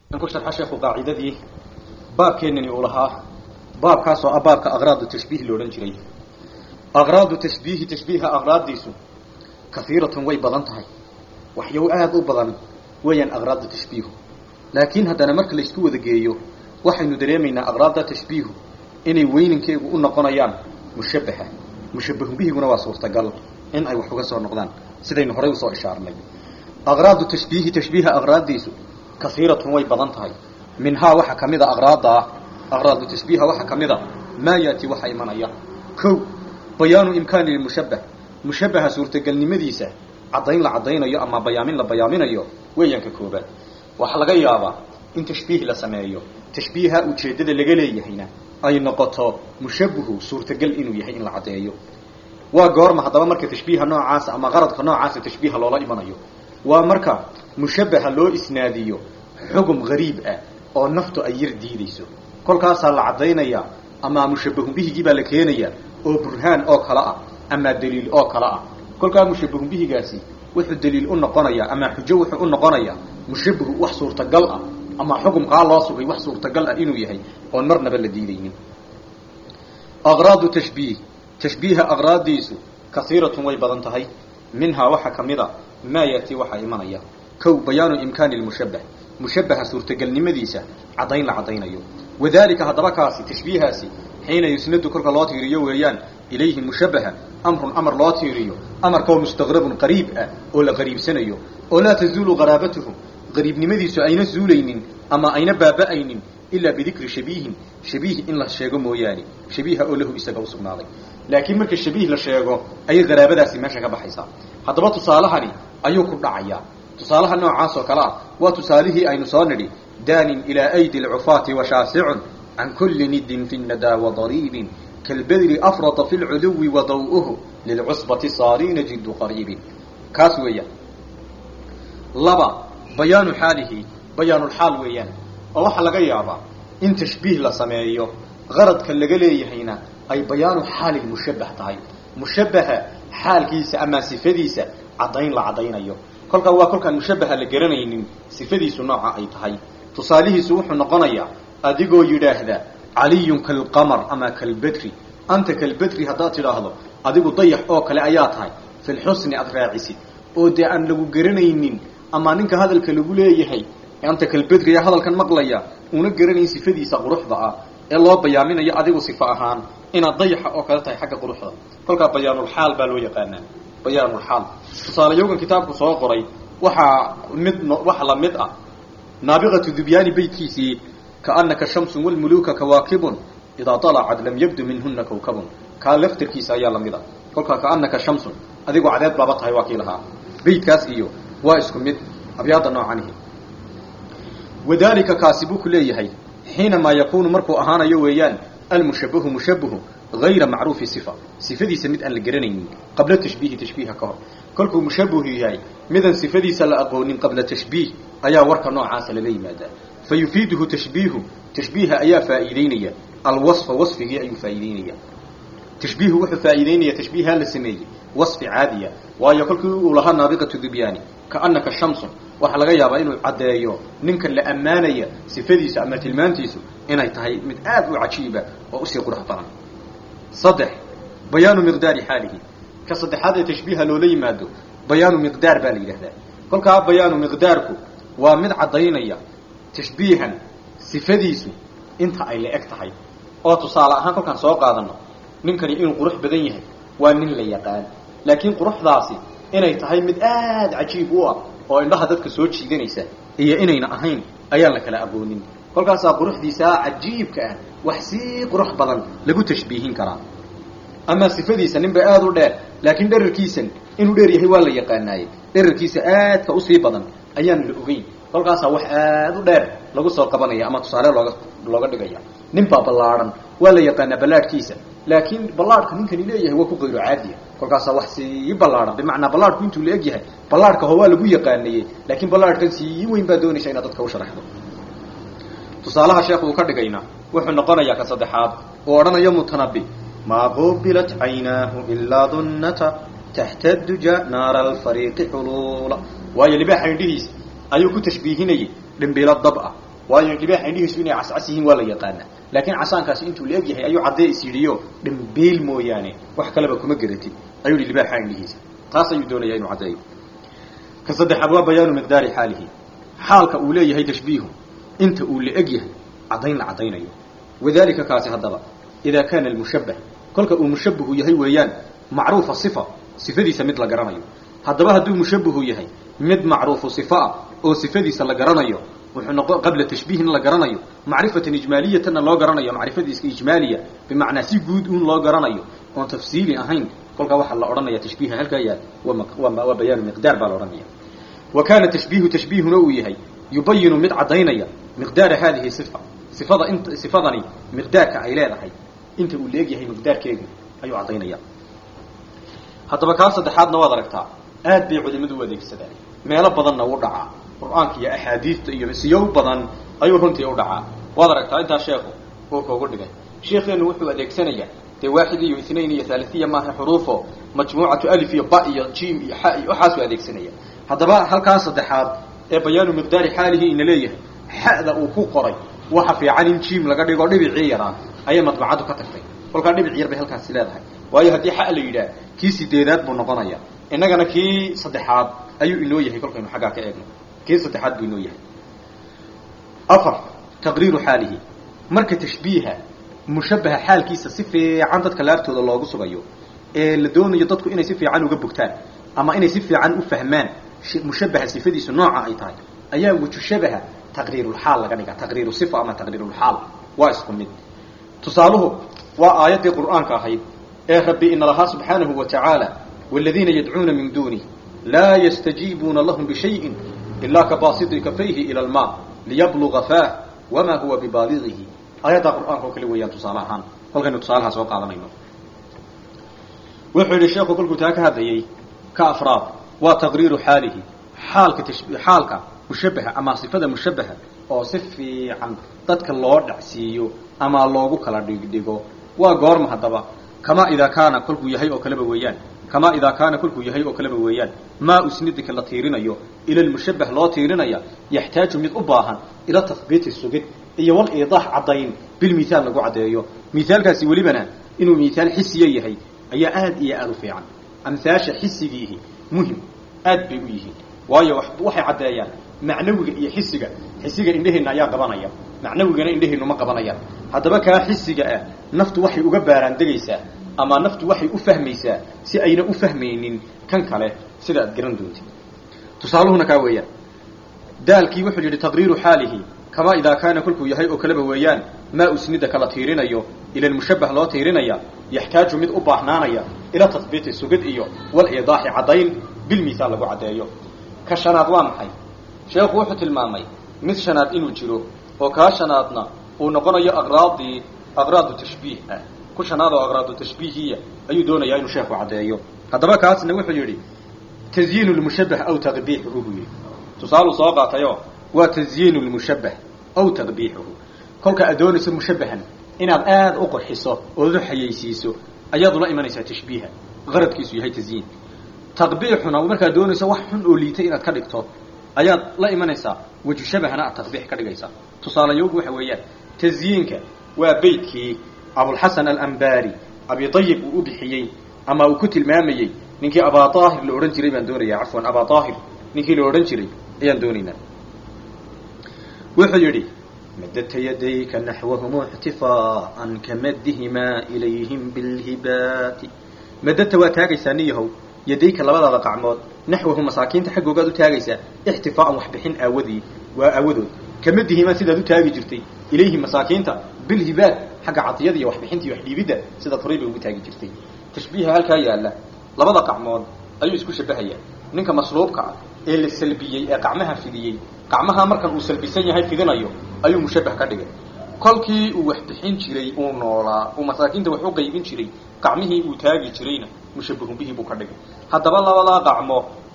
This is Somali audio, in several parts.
ku sharxa sheekhu qaacidadii baabkeenani uu lahaa baabkaasoo ah baabka aqraadu tashbiih la odhan jiray aqraadu tashbiihi tashbiiha aqraaddiisu kahiiratun way badan tahay waxyaw aada u badan weeyaan aqraadda tashbiihu laakiin haddana marka la isku wada geeyo waxaynu dareemaynaa aqraadda tashbiihu inay weyninkeegu u noqonayaan mushabbaha mushabbahun bihiguna waa suurtagal in ay wax uga soo noqdaan sidaynu horay usoo ishaarnay aqraadu tashbiihi tashbiiha aqraaddiisu kahiiratun way badan tahay minhaa waxaa ka mid a aqraadda ah aqraadu tashbiiha waxaa ka mid a maa yaati waxa imanaya kow bayaanu imkaani lmushabbah mushabbaha suurtagelnimadiisa caddayn la caddaynayo ama bayaamin la bayaaminayo weeyaanka koobaad waxaa laga yaabaa in tashbiih la sameeyo tashbiiha ujeeddada laga leeyahayna ay noqoto mushabbuhu suurtagal inuu yahay in la caddeeyo waa goorma haddaba marka tashbiiha noocaasa ama qaradka noocaasa tashbiiha loola imanayo waa marka mushabbaha loo isnaadiyo xugum gariib ah oo naftu ay yar diidayso kolkaasaa la caddaynayaa ama mushabbahun bihigii baa la keenayaa oo burhaan oo kale ah ama daliil oo kale ah kolkaa mushabbahun bihigaasi wuxuu daliil u noqonayaa ama xujo wuxuu u noqonayaa mushabbahu wax suurtagal ah ama xukumkaa loo sugay wax suurtagal ah inuu yahay oon marnaba la diidaynin aqraadu tashbiih tashbiiha aqraaddiisu kasiiratun way badan tahay minhaa waxaa ka mid a maa yaati waxaa imanaya kow bayaanu imkaani lmushabbah mushabbaha suurtagelnimadiisa caddayn la caddaynayo wadalika haddaba kaasi tashbiihaasi xiina yusnadu kolka loo tiiriyo weeyaan ilayhi mushabbaha amrun amar loo tiiriyo amarkao mustaqrabun qariib ah oo la qariibsanayo oo laa tazuulu qaraabatuhu qariibnimadiisu ayna zuulaynin ama ayna baaba'aynin ilaa bidikri shabiihin shabiih in la sheego mooyaane shabiiha oo lahu isaga usugnaaday laakiin marka shabiih la sheego ayay qaraabadaasi meesha ka baxaysaa haddaba tusaalahani ayuu ku dhacayaa tusaalaha noocaas oo kale ah waa tusaalihii aynu soo nidhi daanin ilaa aydi alcufaati washaasicun can kulli nidin fi nadaa wadariibin kalbedri afrata fi lculuwi wa daw'uhu lilcusbati saariina jiddu qariibin kaas weeyaan laba bayaanu xaalihi bayaanulxaal weeyaan oo waxaa laga yaabaa in tashbiih la sameeyo qaradka laga leeyahayna ay bayaanu xaali mushabbah tahay mushabbaha xaalkiisa ama sifadiisa caddayn la caddaynayo kolkaa waa kolkaan mushabbaha la garanaynin sifadiisu nooca ay tahay tusaalihiisu wuxuu noqonayaa adigoo yidhaahda caliyun kalqamar ama kalbedri anta kalbedri haddaad tidhaahdo adigu dayax oo kale ayaa tahay filxusni aad raacisid oo dee aan lagu garanaynin ama ninka hadalka lagu leeyahay anta kalbedriya hadalkan maqlaya una garanayn sifadiisa quruxda ah ee loo bayaaminayo adigu sifo ahaan inaad dayaxa oo kale tahay xagga quruxda kolkaa bayaanulxaal baa loo yaqaanaa bayaanulxaal tusaalayowgan kitaabku soo qoray waxaa mid waxa la mid ah naabiqatu dubyaani beytkiisii kaanaka shamsun walmuluuka kawaakibun idaa dalacad lam yabdu minhuna kawkabun kaa laftarkiisa ayaa lamid a kolkaa kaanaka shamsun adigoo cadeed baaba tahay waa kii lahaa beytkaas iyo waa isku mid abyaada noocanihi wadalika kaasi buu ku leeyahay xiinamaa yakuunu markuu ahaanayo weeyaan almushabbahu mushabbahu hayra macruufi sifa sifadiisa mid aan la garanaynin qabla tashbiihi tashbiiha ka hor kolkuu mushabbahu yahay midaan sifadiisa la aqoonin qabla tashbiih ayaa warka noocaasa lala yimaadaa fa yufiiduhu tashbiihu tashbiiha ayaa faa'iideynaya alwasfa wasfigii ayuu faa'iideynaya tashbiihu wuxuu faa'iideynaya tashbiiha la sameeyey wasfi caadiya waayo kolkii uu lahaa naabiqatu dubyaani kaanaka shamsun waxaa laga yaabaa inuu caddeeyo ninkan la ammaanaya sifadiisa ama tilmaantiisu inay tahay mid aad u cajiiba oo usii qurux badan saddex bayaanu miqdaari xaalihi ka saddexaad ee tashbiiha loola yimaado bayaanu miqdaar baa la yidhahdaa kolkaa bayaanu miqdaarku waa mid caddaynaya tashbiihan sifadiisu inta ay la eg tahay oo tusaale ahaan kolkaan soo qaadano ninkani inuu qurux badan yahay waa nin la yaqaan laakiin quruxdaasi inay tahay mid aad cajiib u ah oo indhaha dadka soo jiidanaysa iyo inayna ahayn ayaan la kala aqoonin kolkaasaa quruxdiisaa cajiibka ah wax sii qurux badan lagu tashbiihin karaa ama sifadiisa ninba aada u dheer laakiin dherarkiisan inuu dheer yahay waa la yaqaanaaye dherarkiisa aadka usii badan ayaan la ogeyn kolkaasaa wax aada u dheer lagu soo qabanaya ama tusaale looga looga dhigaya ninbaa ballaadhan waa la yaqaanaa ballaadhkiisa laakiin ballaadhka ninkani leeyahay waa ku qayro caadiya kolkaasaa wax sii ballaadhan bimacnaa ballaadhku intuu la eg yahay ballaadhka ho waa lagu yaqaanayey laakiin ballaadhkan sii weyn baa doonaysa inaad dadka u sharaxdo tusaalaha sheekhu uu ka dhigayna wuxuu noqonayaa ka saddexaad uu odhanayo mutanabi maa qubilat caynaahu ilaa dunnata taxta duja naara alfariiqi xuluula waayo libaaxa indhihiisa ayuu ku tashbiihinayay dhimbiilo dab ah waayo libaaxa indhihiisu inay cascas yihiin waa la yaqaana laakiin casaankaasi intuu la eg yahay ayuu caddee is yidhiyo dhambeel mooyaane wax kaleba kuma geratid ayuu yihi libaaxa indhihiisa taas ayuu doonaya inuu caddeeyo ka saddexaad waa bayaanu miqdaari xaalihi xaalka uu leeyahay tashbiihu inta uu la eg yahay caddayn la caddaynayo wadalika kaasi haddaba idaa kaana almushabbah kolka uu mushabbahu yahay weeyaan macruufa sifa sifadiisa mid la garanayo haddaba hadduu mushabbahu yahay mid macruufu sifa ah oo sifadiisa la garanayo wuxuu noqon qabla tashbiihin la garanayo macrifatan ijmaaliyatanna loo garanayo macrifadiiska ijmaaliya bimacnaa si guud uun loo garanayo oon tafsiili ahayn kolkaa waxaa la odhanaya tashbiiha halkaa yaal waa bayaanu miqdaar baa la odhanaya wa kaana tashbiihu tashbiihuna uu yahay yubayinu mid caddaynaya miqdaara haadihi sifa sifada int sifadani miqdaarka ay leedahay inta uu leeg yahay miqdaarkeegu ayuu caddaynaya haddaba kaa saddexaadna waad aragtaa aad bay culimadu u adeegsadaan meelo badanna u dhacaa qur-aanka iyo axaadiista iyo siyow badan ayuu runtii u dhacaa waad aragtaa intaa sheekhu uu koogu dhigay sheekheenu wuxuu adeegsanayaa dee waaxid iyo ithnain iyo haalisiya maaha xuruufo majmuucatu alif iyo ba iyo jim iyo xa iyo waxaasuu adeegsanaya haddaba halkaa saddexaad ee bayaanu miqdaari xaalihi ina leeyahay xa'da uu ku qoray waxa fiican in jim laga dhigo dhibicii yaraa ayay madbacaddu ka tagtay kolkaa dhibic yar bay halkaasi leedahay waayo haddii xa la yidhaah kii sideedaad buu noqonaya innagana kii saddexaad ayuu inoo yahay kolkaynu xaggaa ka eegno kii saddexaad buu inoo yahay afar taqriiru xaalihi marka tashbiiha mushabbaha xaalkiisa si fiican dadka laabtooda loogu sugayo ee la doonayo dadku inay si fiican uga bogtaan ama inay si fiican u fahmaan mushabbaha sifadiisu nooca ay tahay ayaa wajushabaha taqriirulxaal laga dhigaa taqriiru sifa ama taqriirulxaal waa isku mid tusaaluhu waa aayaddii qur'aanka ahayd ee rabbi ina lahaa subxaanahu wa tacaala waaladiina yadcuuna min duunih laa yastajiibuuna lahum bishayin ilaa kabaasidi kafayhi ila almaa liyabluga faah wamaa huwa bibaaligihi aayaddaa qur'aanka oo kale weeyaan tusaale ahaan kolkaynu tusaalahaa soo qaadanayno wuxuu yidhi sheekhu kolkuu taa ka hadlayay ka afraad waa taqriiru xaalihi xaalka tashbi xaalka mushabbaha ama sifada mushabbaha oo si fiican dadka loo dhacsiiyo ama loogu kala dhigdhigo waa goorma haddaba kamaa idaa kaana kolkuu yahay oo kaleba weeyaan kamaa idaa kaana kolkuu yahay oo kaleba weeyaan maa usnidika la tiirinayo ila lmushabbah loo tiirinaya yaxtaaju mid u baahan ila tahbiiti sugid iyo wal iidaax caddayn bilmithaal lagu caddeeyo mithaalkaasi welibana inuu mithaal xisiya yahay ayaa aad iyo aada u fiican amhaasha xisigiihi muhim aad bay u yihiin waayo waxay caddeeyaan macnawiga iyo xisiga xisiga indheheenna ayaa qabanaya macnawigana indheheennu ma qabanayaan haddaba kaa xisiga ah naftu waxay uga baaraan degaysaa ama naftu waxay u fahmaysaa si ayna u fahmaynin kan kale sida aad garan doontid tusaaluhuna kaa weeyaan daalkii wuxuu yidhi taqriiru xaalihi kamaa idaa kaana kolkuu yahay oo kaleba weeyaan maa usnida kala tiirinayo ila lmushabbah loo tiirinaya yaxtaaju mid u baahnaanaya ila tahbiiti sugid iyo wal iidaaxi caddayn bilmithaal lagu caddeeyo ka shanaad waa maxay sheekhu wuxuu tilmaamay mid shanaad inuu jiro oo kaa shanaadna uu noqonayo aqraadii aqraadu tashbiih ah ku shanaad oo aqraadu tashbiihiya ayuu doonayaa inuu sheekhu caddeeyo haddaba kaasna wuxuu yidhi tazyiinu lmushabbah aw taqbiixuhu buu yidhi tusaaluu soo qaatayoo waa tazyiinu lmushabbah aw taqbiixuhu kolka aad doonayso mushabbahan inaad aada u qurxiso ood u xayaysiiso ayaad ula imanaysaa tashbiiha qaradkiisu yahay tazyiin taqbiixuna markaad doonayso wax xun oo liitay inaad ka dhigto ayaad la imanaysaa waju shabahna aad taqbiix ka dhigaysaa tusaalayoogu waxa weeyaan tazyiinka waa beydkii abulxasan alambari abi ayib uu u bixiyey ama uu ku tilmaamayey ninkii abaa aahir la odhan jiray baan doonaya cafwan abaa aahir ninkii la odhan jiray ayaan doonaynaa wuxuu yidhi madadta yadayka naxwahum ixtifaaan kamaddihimaa ilayhim bilhibaati madadta waa taagaysaa niyahow yadayka labadaada qacmood naxwahu masaakiinta xaggoogaad u taagaysaa ixtifaaan waxbixin aawadii waa aawadood kamadihimaa sidaad u taagi jirtay ilayhi masaakiinta bilhibaad xagga cadiyada iyo waxbixinta iyo waxdhiibidda sidaad horay bay ugu taagi jirtay tashbiiha halkaa yaalla labada qacmood ayuu isku shabahayaa ninka masluubka ah ee la salbiyey ee qacmaha fidiyey qacmaha markan uu salbisan yahay fidinayo ayuu mushabbah ka dhigay kolkii uu wax bixin jiray uu noolaa uu masaakiinta wax u qaybin jiray qacmihii uu taagi jirayna mushabbahun bihi buu ka dhigay haddaba labadaa qacmo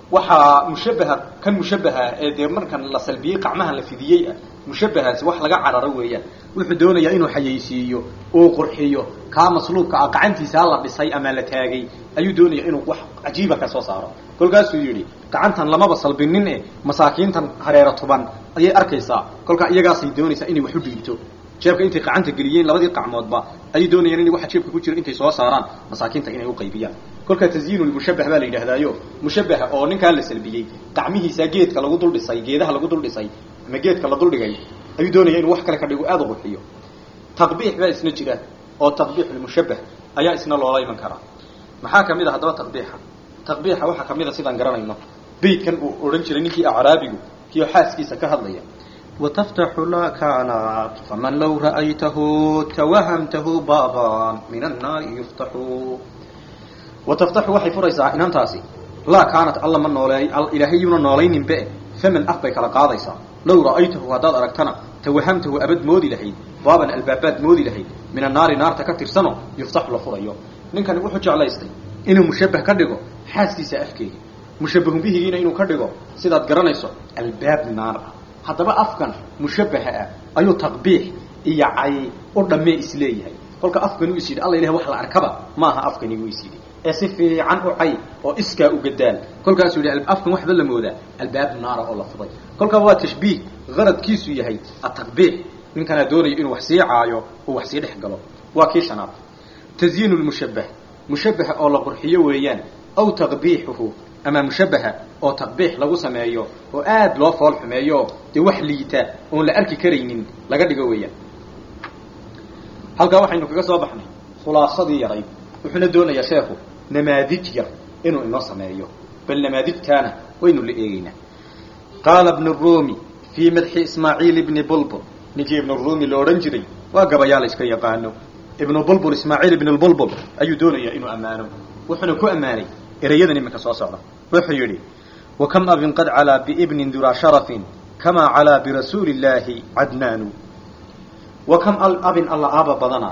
waxaa mushabaha kan mushabaha ee dee markan la salbiyey qacmaha la fidiyey ah mushabahaasi wax laga cararo weeyaan wuxuu doonayaa inuu xayaysiiyo uu qurxiyo kaa masluubka ah gacantiisaa la dhisay ama la taagay ayuu doonaya inuu wax cajiiba ka soo saaro kolkaasuu yidhi gacantan lamaba salbinin e masaakiintan hareero tuban ayay arkaysaa kolkaa iyagaasay doonaysaa inay wax u dhiibto jeebka intay gacanta geliyeen labadii qacmoodba ayay doonayaan inay waxa jeebka ku jira intay soo saaraan masaakiinta inay uqaybiyaan kolkaa tasyiinu lmushabah baa la yidhahdaayo mushabaha oo ninkaa la salbiyey gacmihiisa geedka lagu dul dhisay geedaha lagu dul dhisay ama geedka la duldhigay ayuu doonaya inuu wax kale ka dhigo aada u qurxiyo taqbiix baa isna jira oo taqbiix lmushabah ayaa isna loola iman karaa maxaa kamid a haddaba taqbiixa taqbiixa waxaa kamid a sidaan garanayno beytkan uu odhan jiray ninkii acraabigu kiio xaaskiisa ka hadlaya wataftaxu laa kaanat faman low ra'aytahu tawahamtahu baaban min annaari yuftaxu wataftaxu waxay furaysaa inantaasi laa kaanat alla ma nooleey ilaahay yuuna noolayninbe faman af bay kala qaadaysaa low ra'aytahu haddaad aragtana tawahamtahu abad moodi lahayd baaban albaabaad moodi lahayd min annaari naarta ka tirsano yuftaxu la furayo ninkani wuxuu jeclaystay inuu mushabbah ka dhigo xaaskiisa afkeega mushabbahun bihigiina inuu ka dhigo sidaad garanayso albaab naar ah haddaba afkan mushabbaha ah ayuu taqbiix iyo cay u dhammee isleeyahay kolka afkani u is yidhi alla ilahi wax la arkaba maaha afkani wuu is yidhi ee si fiican u cay oo iskaa u gadaal kolkaasuu yidhi afkan waxba la moodaa albaab naara oo la fuday kolkaaba waa tashbiih qaradkiisu yahay ataqbiix ninkanaa doonayo inuu wax sii caayo uu wax sii dhex galo waa kii shanaad tasyiinu lmushabbah mushabbaha oo la qurxiyo weeyaan aw taqbiixuhu ama mushabbaha oo taqbiix lagu sameeyo oo aad loo fool xumeeyo dee wax liita oon la arki karaynin laga dhigo weeyaan halkaa waxaynu kaga soo baxnay khulaasadii yarayd wuxuuna doonayaa sheekhu namaadij yar inuu inoo sameeyo bal namaadijkaana waynu la eegeynaa qaala ibnu ruumi fii madxi ismaaciil ibni bulbul ninkii ibnu ruumi la odhan jiray waa gabayaa la iska yaqaano ibnu bulbul ismaaciil ibn lbulbul ayuu doonayaa inuu ammaano wuxuuna ku ammaanay erayadan iminka soo socda wuxuu yidhi wakam abin qad calaa biibnin duraa sharafin kamaa calaa birasuuli illaahi cadnaanu wakam abin alla aaba badana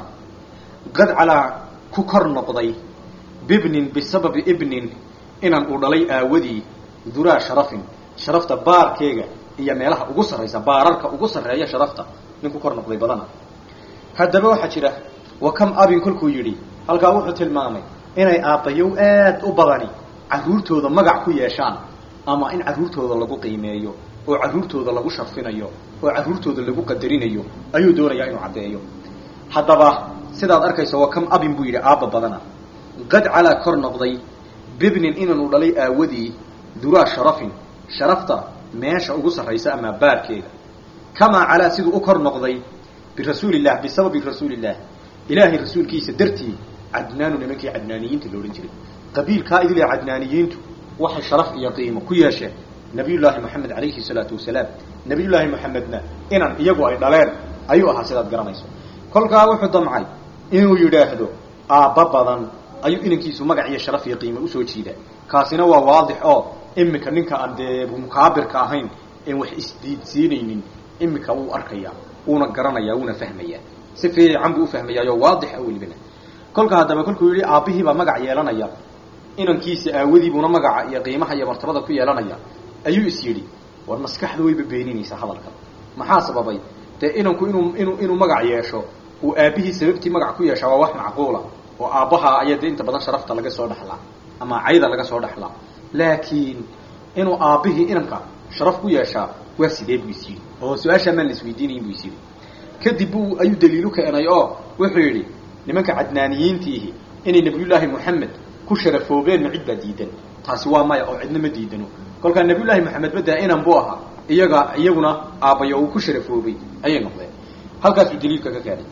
qad calaa ku kor noqday bibnin bisababi ibnin inaan uu dhalay aawadii duraa sharafin sharafta baarkeega iyo meelaha ugu sarraysa baararka ugu sarreeya sharafta nin ku kor noqday badana haddaba waxaa jira wakam abin kolkuu yidhi halkaa wuxuu tilmaamay inay aabbayow aad u badani carruurtooda magac ku yeeshaan ama in carruurtooda lagu qiimeeyo oo carruurtooda lagu sharfinayo oo carruurtooda lagu qadarinayo ayuu doonayaa inuu caddeeyo haddaba sidaad arkayso waa kam abin buu yidhi aabba badana qad calaa kor noqday bibnin inaanu dhalay aawadii duraa sharafin sharafta meesha ugu sarraysa ama baarkeeda kamaa calaa siduu u kor noqday birasuuliillah bisababi rasuuliillah ilaahay rasuulkiisa dartii cadnaanu nimankii cadnaaniyiinta la odhan jiray qabiilkaa idile cadnaaniyiintu waxay sharaf iyo qiimo ku yeesheen nabiyullaahi moxamed calayhi salaatu wasalaam nabiyullaahi moxamedna inan iyagu ay dhaleen ayuu ahaa sidaad garanayso kolkaa wuxuu damcay inuu yidhaahdo aabba badan ayuu inankiisu magac iyo sharaf iyo qiimo usoo jiidaa kaasina waa waadix oo iminka ninka aan dee mukaabirka ahayn een wax isdiidsiinaynin iminka wuu arkayaa wuuna garanayaa wuuna fahmayaa si fiican buu ufahmayaayo waadixa welibana kolka haddaba kolkuu yidhi aabbihiibaa magac yeelanaya inankiisa aawadiibuuna magaca iyo qiimaha iyo martabada ku yeelanaya ayuu is yidhi war maskaxda wayba beeninaysaa hadalka maxaa sababay dee inanku inuu inuu inuu magac yeesho uu aabbihii sababtii magac ku yeeshaa waa wax macquula oo aabbaha ayaa dee inta badan sharafta laga soo dhexlaa ama cayda laga soo dhexlaa laakiin inuu aabbihii inanka sharaf ku yeeshaa waa sidee buu is yidhi oo su-aashaa maan la isweydiinayin buu is yidhi kadib buu ayuu daliilu keenay oo wuxuu yidhi nimanka cadnaaniyiintiihi inay nabiyullaahi moxamed ku sharafoobeen ma cid baa diidan taasi waa maya oo cidna ma diidano kolkaa nabiyullaahi moxamed badaa inan buu ahaa iyaga iyaguna aabbayo uu ku sharafoobay ayay noqdeen halkaasuu daliilka ka keenay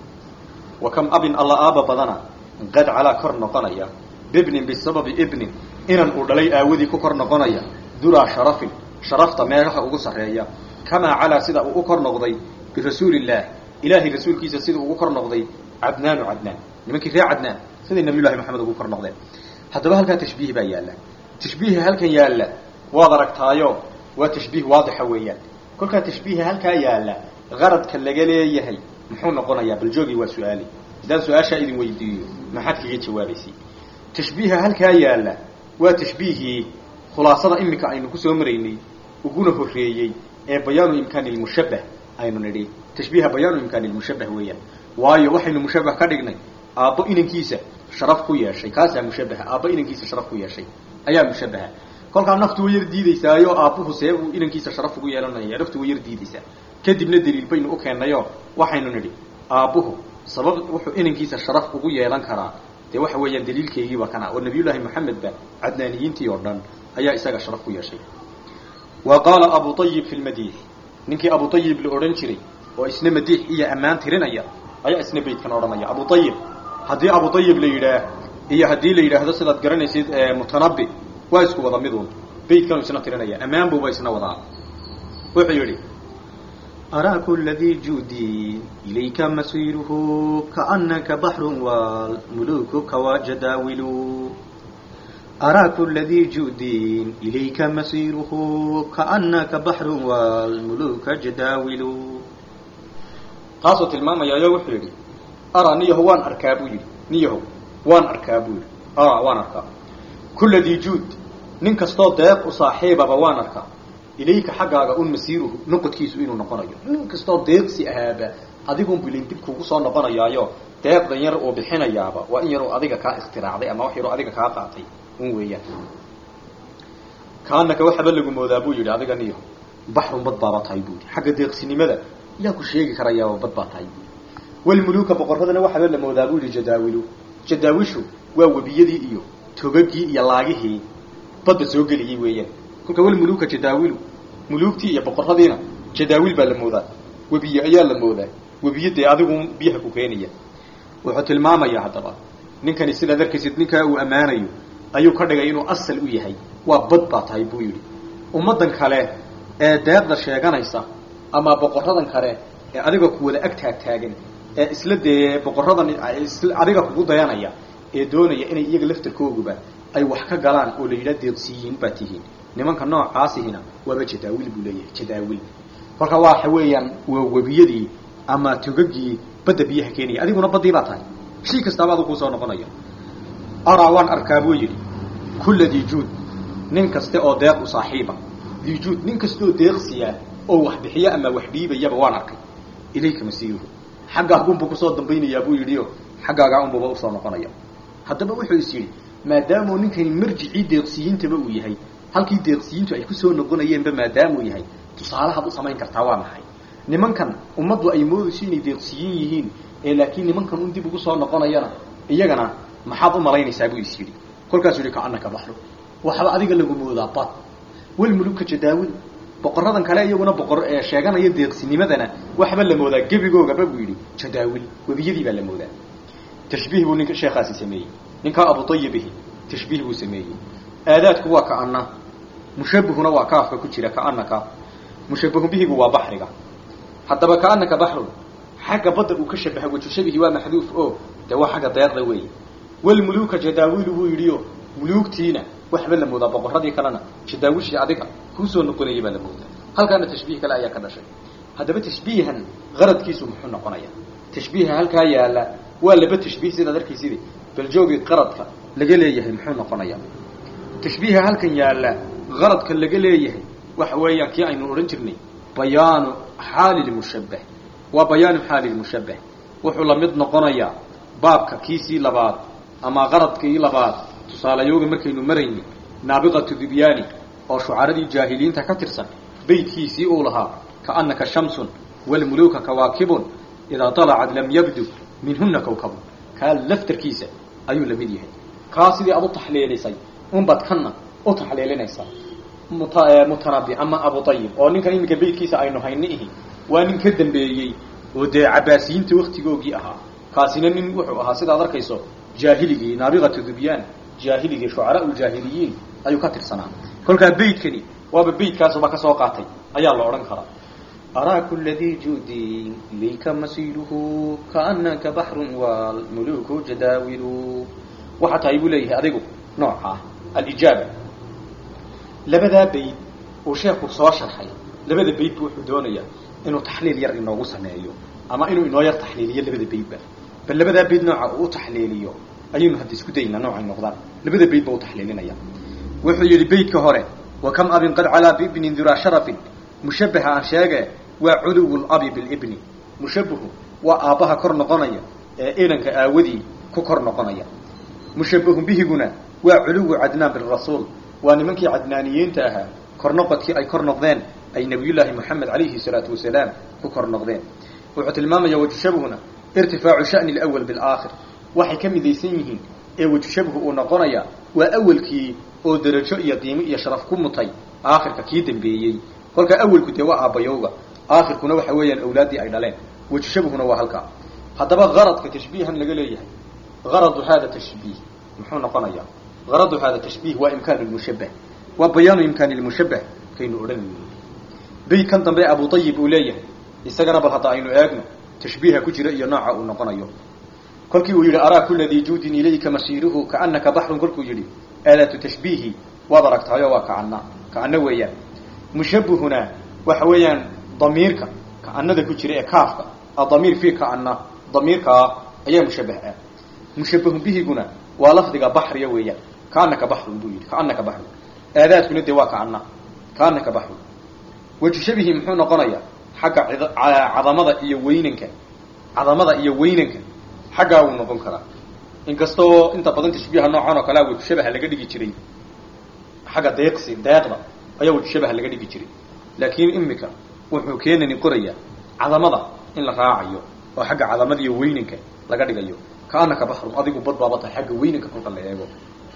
wa kam abin alla aaba badana qad calaa kor noqonaya bibnin bisababi ibnin inan uu dhalay aawadii ku kor noqonaya duraa sharafin sharafta meelaha ugu sarreeya kamaa calaa sida uu u kor noqday birasuulillaah ilaahay rasuulkiisa sida ugu kor noqday cadnaanu cadnaan nimankii reer cadnaan siday nabiyullahi moxamed ugu kor noqdeen haddaba halkaa tashbiih baa yaalla tashbiiha halkan yaalla waad aragtaayo waa tashbiih waadixa weeyaan kolkaa tashbiiha halkaa yaalla qaradka laga leeyahay muxuu noqonayaa bal joogii waa su-aali haddaan su-aashaa idin weydiiyo maxaad kaga jawaabaysay tashbiiha halkaa yaalla waa tashbiihii khulaasada iminka aynu kusoo maraynay uguna horreeyey ee bayaanu imkaani lmushabbah aynu nidhi tashbiiha bayaanu imkaani lmushabbah weeyaan waayo waxaynu mushabbah ka dhignay aabbo inankiisa sharaf ku yeeshay kaasaa mushabbaha aabbo inankiisa sharaf ku yeeshay ayaa mushabbaha kolkaa naftu way yar diidaysaayo aabbuhu see uu inankiisa sharaf ugu yeelanaya naftu way yar diidaysaa kadibna daliil baynu u keennayo waxaynu nidhi aabbuhu sabab wuxuu inankiisa sharaf ugu yeelan karaa dee waxa weeyaan daliilkeygiiba kana oo nabiyullaahi moxamedba cadnaaniyiintii oo dhan ayaa isaga sharaf ku yeeshay wa qaala abu ayib fi lmadiix ninkii abu ayib la odhan jiray oo isna madiix iyo ammaan tirinaya ayaa isna beydkan odhanaya abu ayib haddii abu ayib la yidhaah iyo haddii la yidhaahdo sidaad garanaysid mutanabi waa isku wada miduun beydkanu isna tirinaya ammaan buuba isna wadaa wuxuu yidhi أرى كل ذي جود إليك مسيره كأنك بحر والملوك كواجداول أرى كل ذي جود إليك مسيره كأنك بحر والملوك جداول taasoo tilmaamayayo wuxuu yidhi araa niyaho waan arkaa buu yidhi niyaho waan arkaa buu yidhi araa waan arkaa kulla dii juud nin kastoo deeq u saaxiibaba waan arkaa ilayka xaggaaga un masiiruhu noqodkiisu inuu noqonayo nin kastoo deeqsi ahaaba adigun bilin dib kugu soo noqonayaayo deeqdan yar uu bixinayaaba waa in yaruu adiga kaa ikhtiraacday ama wax yaruu adiga kaa qaatay un weeyaan kaanaka waxaba lagu moodaa buu yidhi adiga niyaho baxrun bad baaba tahay buu yidhi xagga deeqsinimada yaa ku sheegi karayaaba bad baa tahay buu yidhi walmuluuka boqorradana waxaba la moodaa buu yidhi jadaawilu jadaawishu waa webiyadii iyo togagii iyo laagihii badda soo geliyey weeyaan kolka walmuluuka jadaawilu muluugtii iyo boqorradiina jadaawil baa la moodaa webiye ayaa la moodaa webiye dee adigu biyaha ku keenaya wuxuu tilmaamayaa haddaba ninkani sidaad arkaysid ninkaa uu ammaanayo ayuu ka dhigay inuu asal u yahay waa bad baa tahay buu yidhi ummaddan kale ee deeqda sheeganaysa ama boqorradan kale ee adiga ku wada ag taagtaagan ee isla dee boqorradan adiga kugu dayanaya ee doonaya inay iyaga laftarkooguba ay wax ka galaan oo la yidhaha deeqsiyiin baa tihiin nimanka noocaasihina waaba jadaawil buu leeyahay jadaawil kolka waxa weeyaan waa webiyadii ama togagii badda biyaha keenaya adiguna baddii baa tahay shay kastaaba adu kuusoo noqonaya araa waan arkaa buu yidhi kulla dii juud nin kaste oo deeq u saaxiiba dii juud nin kasteoo deeqsiya oo wax bixiya ama wax dhiibayaba waan arkay ilayka masiiruhu xaggaagunbuu kusoo dambaynayaa buu yidhi o xaggaagaa unbuba usoo noqonaya haddaba wuxuu is yidhi maadaamuu ninkani marjicii deeqsiyiintaba uu yahay halkii deeqsiyiintu ay kusoo noqonayeenba maadaamuu yahay tusaalahaad u samayn kartaa waa maxay nimankan ummaddu ay moodayso inay deeqsiyiin yihiin ee laakiin nimankan un dib ugu soo noqonayana iyagana maxaad u malaynaysaa buu is yidhi kolkaasuu yihi kaanaka baxru waxba adiga lagu moodaa bad walmuluka jadaawil boqorradan kale iyaguna boqor ee sheeganaya deeqsinimadana waxba la moodaa gebigoogaba buu yidhi jadaawil webiyadii baa la moodaa tashbiih buu ninka sheekhaasi sameeyey ninkaa abu ayibihi tashbiih buu sameeyey aadaadku waa kaana mushabihuna waa kaafka ku jira kaanaka mushabahu bihigu waa baxriga haddaba kaanaka baxrun xagga badda uu ka shabaha waju shabihi waa maxduuf o dee waa xagga deeqda weeye walmuluuka jadaawilu buu yidhi o muluugtiina waxba la moodaa boqorradii kalena jadaawishii adiga kuusoo noqonayay baa la moodaa halkaana tashbiih kale ayaa ka dhashay haddaba tashbiihan qaradkiisu muxuu noqonaya tashbiiha halkaa yaala waa laba tashbiih sidaad arkaysid bal joogii qaradka laga leeyahay muxuu noqonaya tashbiiha halkan yaala qaradka laga leeyahay waxa weeyaan kii aynu odhan jirnay bayaanu xaali lmushabbah waa bayaanu xaali lmushabbah wuxuu la mid noqonayaa baabka kiisii labaad ama qaradkii labaad tusaalayooga markaynu maraynay naabiqatu dibyaani oo shucaradii jaahiliinta ka tirsan beydkiisii uu lahaa kaanaka shamsun walmuluuka kawaakibun idaa dalacad lam yabdu minhuna kawkabun kaa laftarkiisa ayuu la mid yahay kaa sidii aad u taxliilisay unbaad kana u taxliilinaysaa mutanabi ama abu ayib oo ninkan iminka beydkiisa aynu hayni ihi waa nin ka dambeeyey oo dee cabaasiyiinta waktigoogii ahaa kaasina nin wuxuu ahaa sidaad arkayso jaahiligii naabiqatu dubyaan jaahiligii shucaraa ljaahiliyiin ayuu ka tirsanaa kolkaa beydkani waaba beydkaasuba kasoo qaatay ayaa la odhan karaa أرى كل ذي جود إليك مسيره كأنك بحر والملوك جداول waxaa tahay buu leeyahay adigu nooca alijaaba labadaa bayd uu sheekhu soo sharxay labada baydba wuxuu doonayaa inuu taxliil yar inoogu sameeyo ama inuu inoo yar taxliiliyo labada baydba bal labadaa bayd nooca uu u taxliiliyo ayaynu hadda isku daynaa noocay noqdaan labada bayd ba u taxliilinaya wuxuu yidhi beytka hore wa kam abin qad calaa biibnin duraa sharafin mushabbaha aan sheege waa culuwu labi bilibni mushabbahu waa aabbaha kor noqonaya ee inanka aawadii ku kor noqonaya mushabbahun bihiguna waa culuwu cadnaan birasuul waa nimankii cadnaaniyiinta ahaa kor noqodkii ay kor noqdeen ay nabiyullaahi moxamed calayhi salaatu wasalaam ku kor noqdeen wuxuu tilmaamaya wajushabhuna irtifaacu sha'ni alawal bilaakhir waxay ka midaysan yihiin ee wajushabhu uu noqonaya waa awalkii oo darajo iyo qiimo iyo sharaf ku mutay aakhirka kii dambeeyey kolkaa awalku dee waa aabbayowga aakhirkuna waxa weeyaan awlaaddii ay dhaleen wajushabhuna waa halkaa haddaba qaradka tashbiihan laga leeyahay garadu hada tashbiih muxuu noqonayaa garadu hada tashbiih waa imkaan lmushabbah waa bayaanu imkaani lmushabbah kaynu odhanayno beytkan dambe abu ayib uu leeyahay isagana bal hadda aynu eegno tashbiiha ku jira iyo nooca uu noqonayo kolkii uu yidhi araa kula dii juudin ilayka masiiruhu kaanaka baxrun kolkuu yidhi aadaatu tashbiihi waad aragtahayo waa kaana kaano weeyaan mushabbihuna waxa weeyaan damiirka kaanada ku jira ee kaafka adamiir fi kaana damiirkaa ayaa mushabbah ah mushabbahun bihiguna waa lafdiga baxriya weeyaan kaanaka baxrun buu yidhi kaanaka baxrun aadaadkuna dee waa kaana kaanaka baxrun wajushabihi muxuu noqonayaa xagga cadamada iyo weynanka cadamada iyo weynanka xaggaa wuu noqon karaa inkastoo inta badan tashbiiha noocan oo kalea wajushabaha laga dhigi jiray xagga deeqsi deeqda ayaa wajushabaha laga dhigi jiray laakiin imika wuxuu keenani qorayaa cadamada in la raacayo oo xagga cadamada iyo weynanka laga dhigayo kaanaka baxrun adigu bad baaba tahay xagga weynanka kolka la eego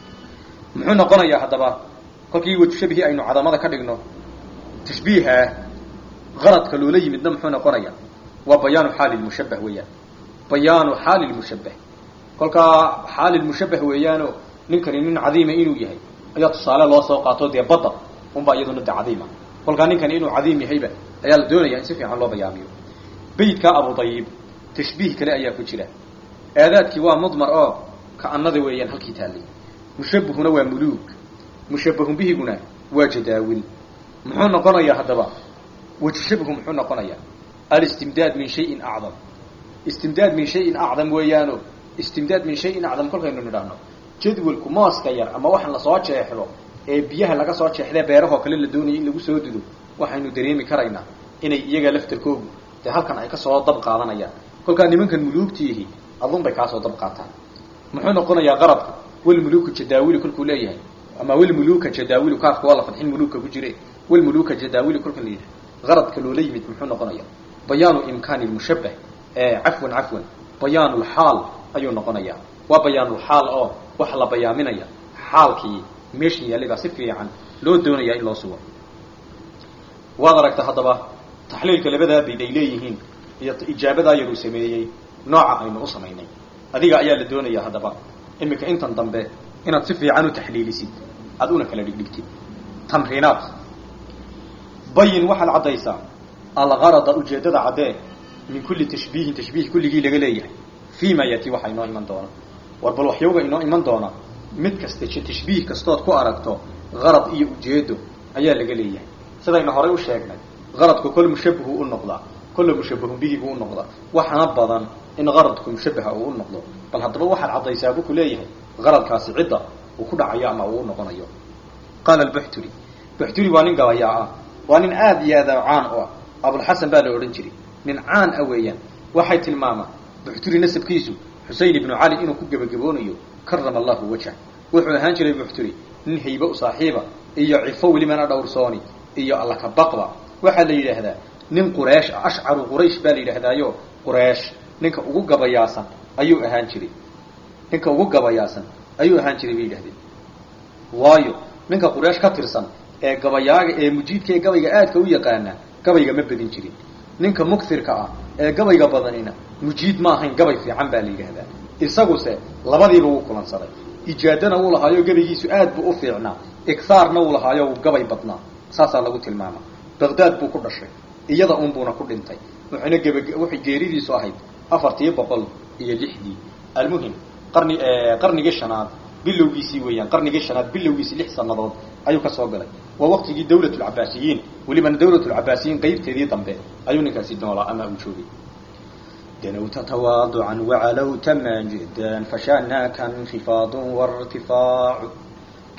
muxuu noqonayaa haddaba kolkii wajushabihii aynu cadamada ka dhigno tashbiiha qaradka loola yimidna muxuu noqonayaa waa bayaanu xaali lmushabbah weeyaan bayaanu xaali lmushabbah kolkaa xaali lmushabbah weeyaano ninkani nin cadiima inuu yahay ayaa tusaale loo soo qaato dee badda unbaa iyaduna de cadiima kolkaa ninkani inuu cadiim yahayba ayaa la doonaya in si fiican loo bayaamiyo beytkaa abu dayib tashbiih kale ayaa ku jira aadaadkii waa mudmar oo kaanada weeyaan halkii taallay mushabbahuna waa muluug mushabbahun bihiguna waa jadaawil muxuu noqonayaa haddaba wajushabhu muxuu noqonayaa alistimdaad min shayin acdam istimdaad min shayin acdam weeyaano istimdaad min shayin acdam kolkaynu nidhaahno jadwalku mooska yar ama waxaan lasoo jeexdo ee biyaha laga soo jeexdee beerahoo kale la doonayay in lagu soo dudo waxaynu dareemi karaynaa inay iyaga laftarkoogu dee halkan ay kasoo dab qaadanayaan kolkaa nimankan muluugtiihi adun bay kaasoo dab qaataan muxuu noqonayaa qarabku walmuluuku jadaawili kolkuu leeyahay ama walmuluuka jadaawilu kaafka waa la fadxin muluuka ku jire walmuluuka jadaawili kolka la yidhaha qaradka loola yimid muxuu noqonaya bayaanu imkaani lmushabbah cafwan cafwan bayaanu lxaal ayuu noqonayaa waa bayaanulxaal oo waxa la bayaaminaya xaalkii meeshan yaallibaa si fiican loo doonayaa in loo sugo waad aragta haddaba taxliilka labadaa bayd ay leeyihiin iyo ijaabadaa yaruu sameeyey nooca aynu u samaynay adiga ayaa la doonaya haddaba iminka intan dambe inaad si fiican u taxliilisid aad una kala dhigdhigtid tamriinaad bayin waxaad caddaysaa algarada ujeeddada caddee min kulli tashbiihin tashbiih kulligii laga leeyahay fii ma yati waxaa inoo iman doona war bal waxyooga inoo iman doona mid kasta tashbiih kastood ku aragto garad iyo ujeedo ayaa laga leeyahay sidaynu horay u sheegnay garadku kol mushabahu u noqdaa kolla mushabahun bihi buu u noqdaa waxaana badan in garadku mushabaha uu u noqdo bal haddaba waxaad caddaysaa buu ku leeyahay garadkaasi cidda uu ku dhacayo ama uu u noqonayo qaala albuxturi buxturi waa nin gabayaa ah waa nin aada iyo aada caan u ah abulxasan baa la odhan jiray nin caan ah weeyaan waxay tilmaamaan buxturi nasabkiisu xusein ibnu cali inuu ku gebagaboonayo karama allahu wajah wuxuu ahaan jiray buxturi nin haybe u saaxiiba iyo cifo welibana dhowrsooni iyo alla ka baqba waxaa la yidhaahdaa nin qureesh ah ashcaru quraysh baa la yidhaahdaayo qureesh ninka ugu gabayaasan ayuu ahaan jiray ninka ugu gabayaasan ayuu ahaan jiray bay yidhahdeen waayo ninka qureesh ka tirsan ee gabayaaga ee mujiidka ee gabayga aadka u yaqaana gabayga ma badin jirin ninka muktirka ah ee gabayga badanina mujiid ma ahayn gabay fiican baa la yidhaahdaa isaguse labadiiba wuu kulansaday ijaadana wuu lahaayo gabaygiisu aad buu u fiicnaa ighaarna wuu lahaayo wuu gabay badnaa saasaa lagu tilmaama baqdaad buu ku dhashay iyada un buuna ku dhintay wuxuuna geba waxay geeridiisu ahayd afartii boqol iyo lixdii almuhim qarni qarnigii shanaad bilowgiisii weeyaan qarnigii shanaad bilowgiisii lix sanadood ayuu ka soo galay waa waqtigii dawlat lcabaasiyiin welibana dawlat lcabaasiyiin qeybteedii dambe ayuu ninkaasi noolaa ama uu joogay دنوت تواضعا وعلوت ماجدا فشأناك انخفاض وارتفاع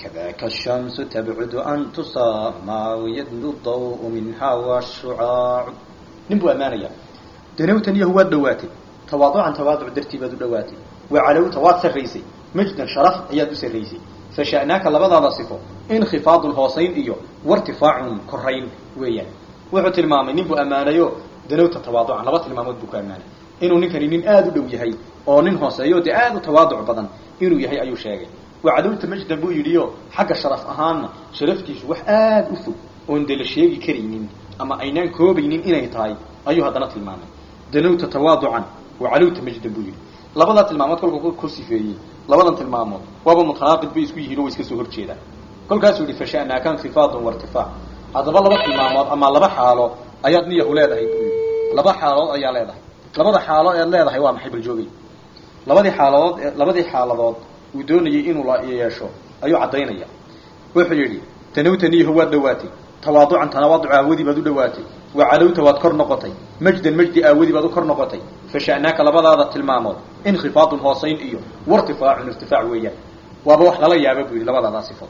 كذاك الشمس تبعد أن تصامى ويدنو الضوء منها والشعاع نبو أمانيا دنوتن يهو دواتي تواضعا تواضع درتي بدو دواتي وعلو تواد سريسي مجدا شرف عياد سريسي فشأناك لبضا صفو انخفاض الهوسين إيو وارتفاع كرين ويان وحو تلمامي نبو أمانيو دنوتا تواضعا لبا تلمامود بكو أماني inuu ninkani nin aada u dhow yahay oo nin hooseeyo dee aada u tawaaduc badan inuu yahay ayuu sheegay wacadowta majdan buu yidhiyo xagga sharaf ahaanna sharaftiisu wax aada u fog oon dee la sheegi karaynin ama aynaan koobaynin inay tahay ayuu haddana tilmaamay danowta tawaaducan wacalowta majdan buu yidhi labadaa tilmaamood kolkuu ku sifeeyey labadan tilmaamood waaba mutanaaqid bay isku yihiin oo way iska soo horjeedaan kolkaasuu yihi fasha'naaka inkifaadun wartifaac haddaba laba tilmaamood ama laba xaalo ayaad niyahu leedahay buu yidhi laba xaalood ayaa leedahay labada xaalo eed leedahay waa maxay baljoogay labadii xaaladood labadii xaaladood uu doonayay inuu la yeesho ayuu caddaynaya wuxuu yidhi tanawtaniyahu waad dhawaatay tawaaducan tawaaduc aawadii baad u dhawaatay wa calowta waad kor noqotay majdan majdi aawadii baad u kor noqotay fasha'naaka labadaada tilmaamood inkhifaadun hoosayn iyo wartifaacun irtifaac weeyaan waaba wax lala yaaba buu yidhi labadaadaa sifood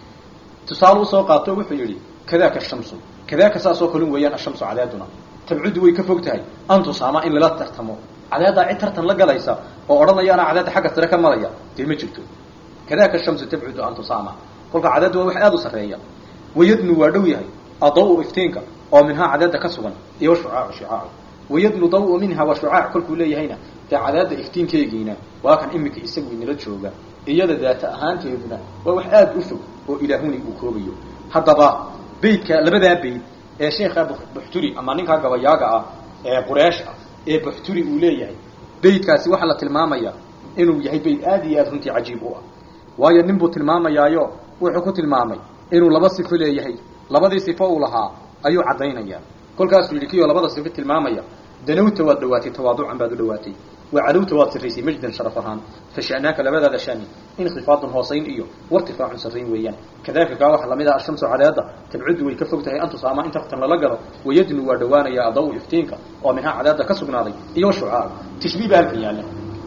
tusaale usoo qaato wuxuu yidhi kadaaka ashamsu kadaaka saasoo kalun weeyaan ashamsu cadeeduna tabcudu way ka fog tahay an tusaama in lala tartamo cadeedaa cid tartan la galaysa oo odhanayaana cadeedda xagga sare ka maraya dee ma jirto kadaaka shamsu tabcudu an tusaama kolka cadeeddu waa wax aada u sarreeya wayadnu waa dhow yahay adaw iftiinka oo minhaa cadeedda ka sugan iyo washucaacu shucaacu wayadnu daw minha wa shucaac kolkuu leeyahayna dee cadeedda iftiinkeygiina waa kan iminka isagu inala jooga iyada daata ahaanteeduna waa wax aada u fog oo ilaahuni uu koobayo haddaba beydka labadaa beyd ee sheekha buxturi ama ninkaa gabayaaga ah ee qureesh ah ee buxturi uu leeyahay beydkaasi waxaa la tilmaamaya inuu yahay beyd aada iyo aada runtii cajiib u ah waayo nin buu tilmaamayaayo wuxuu ku tilmaamay inuu laba sifo leeyahay labadii sifo uu lahaa ayuu caddaynaya kolkaasuu yidhi kiyoo labada sifo tilmaamaya danowta waad dhawaatay tawaaducan baad u dhawaatay وعلوت واد سريسي مجدا شرفهان فشأناك لبدا ذا شاني انخفاض هوسين إيو وارتفاع سرين ويان كذلك قال لمدى الشمس عدادة تبعد ويكفوك تهي أنت صاما انت اختن للقر ويدنو ودوانا يا ضوء افتينك ومنها عدادة كسبنا ذي إيو شعار تشبيه بهالك يعني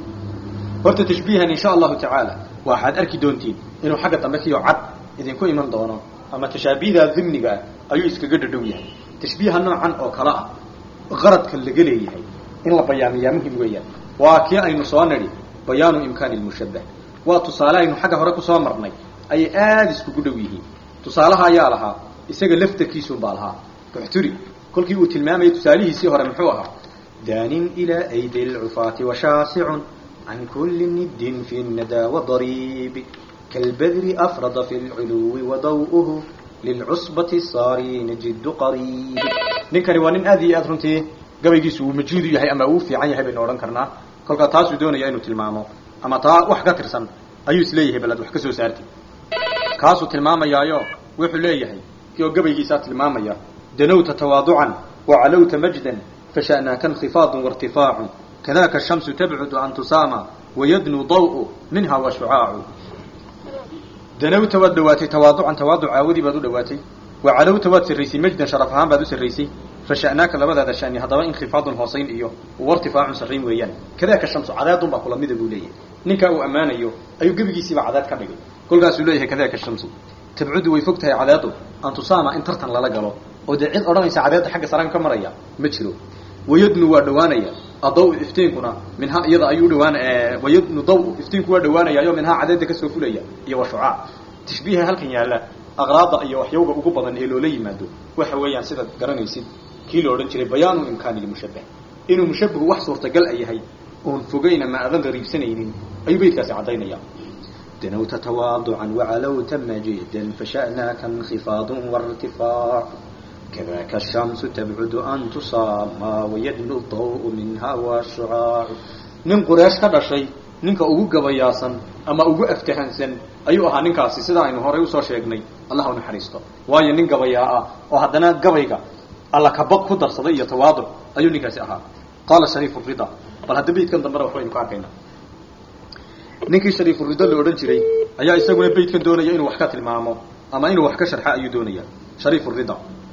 horta tashbiihan insha allahu tacaala waxaad arki doontiin inuu xagga dambe kiyo cad idinku iman doono ama tashaabiihda dimniga ah ayuu iskaga dhadhow yahay tashbiiha noocan oo kale ah qaradka laga leeyahay in la bayaamiyaa muhim weeyaan waa kii aynu soo nidhi bayaanu imkaani lmushabbah waa tusaale aynu xagga hore kusoo marnay ayay aada iskugu dhow yihiin tusaalaha ayaa lahaa isaga laftarkiisuunbaa lahaa buxturi kolkii uu tilmaamayay tusaalihiisii hore muxuu ahaa daanin ilaa aydi lcufaati washaasicun عن كل ند في الندى وضريب كالبذر أفرض في العلو وضوءه للعصبة الصارين جد قريب ninkani waa nin aad iyo aad runtii gabaygiisu uu majuudu yahay ama uu fiican yahay baynu odhan karnaa kolkaa taasuu doonaya inuu tilmaamo ama taa wax ka tirsan ayuu isleeyahay balad wax ka soo saarti kaasuu tilmaamayaayo wuxuu leeyahay kioo gabaygiisaa tilmaamaya danowta tawaaducan wacalowta majdan fasha'naaka انخفاض وارتفاع كذاك الشمس تبعد أن تسامى ويدنو ضوء منها وشعاع دنوت ودواتي تواضعا تواضع عاودي بادو دواتي وعلوت واد سريسي مجدا شرفها بادو سريسي فشأناك لبدا ذا شأني هذا انخفاض هوسين إيو وارتفاع سرين ويان كذاك الشمس عداد باكل ميدا بوليه نيكا او امان ايو ايو قبقي سيبا عداد كبقي كل قاسو ليه كذاك الشمس تبعد ويفكتها عداده أن تسامى ان ترتن للا قلو ودعيد أرانيس عداد حق سران كمريا مجلو ويدنو ودوانيا الضوء افتينكنا منها يضا ايو دوان اه ويدنو ضوء افتينكو ودوانيا يوم منها عدد كسو فليا iyo shucaa tashbiiha halkan yaala aqraada iyo waxyowga ugu badan ee loola yimaado waxa weeyaan sida garanaysid kii loo oran jiray bayaanu imkaani mushabbah inuu mushabbahu wax suurtagal ay yahay oon fogayna ma adan qariibsanaynin ayuu beydkaasi cadaynaya دنوت تواضعا وعلوت مجيدا فشأناك انخفاض وارتفاع كذاك الشمس تبعد أن تصامى ويدنو الضوء منها والشعاع nin qureesh ka dhashay ninka ugu gabayaasan ama ugu aftahansan ayuu ahaa ninkaasi sida aynu horay usoo sheegnay allah u naxariisto waayo nin gabayaa ah oo haddana gabayga alla kabaq ku darsaday iyo tawaaduc ayuu ninkaasi ahaa qaala shariifu rida bal hadda beydkan dambena wax baynu ka arkaynaa ninkii shariifu rida la odhan jiray ayaa isaguna beydkan doonaya inuu wax ka tilmaamo ama inuu wax ka sharxa ayuu doonaya shariifu rida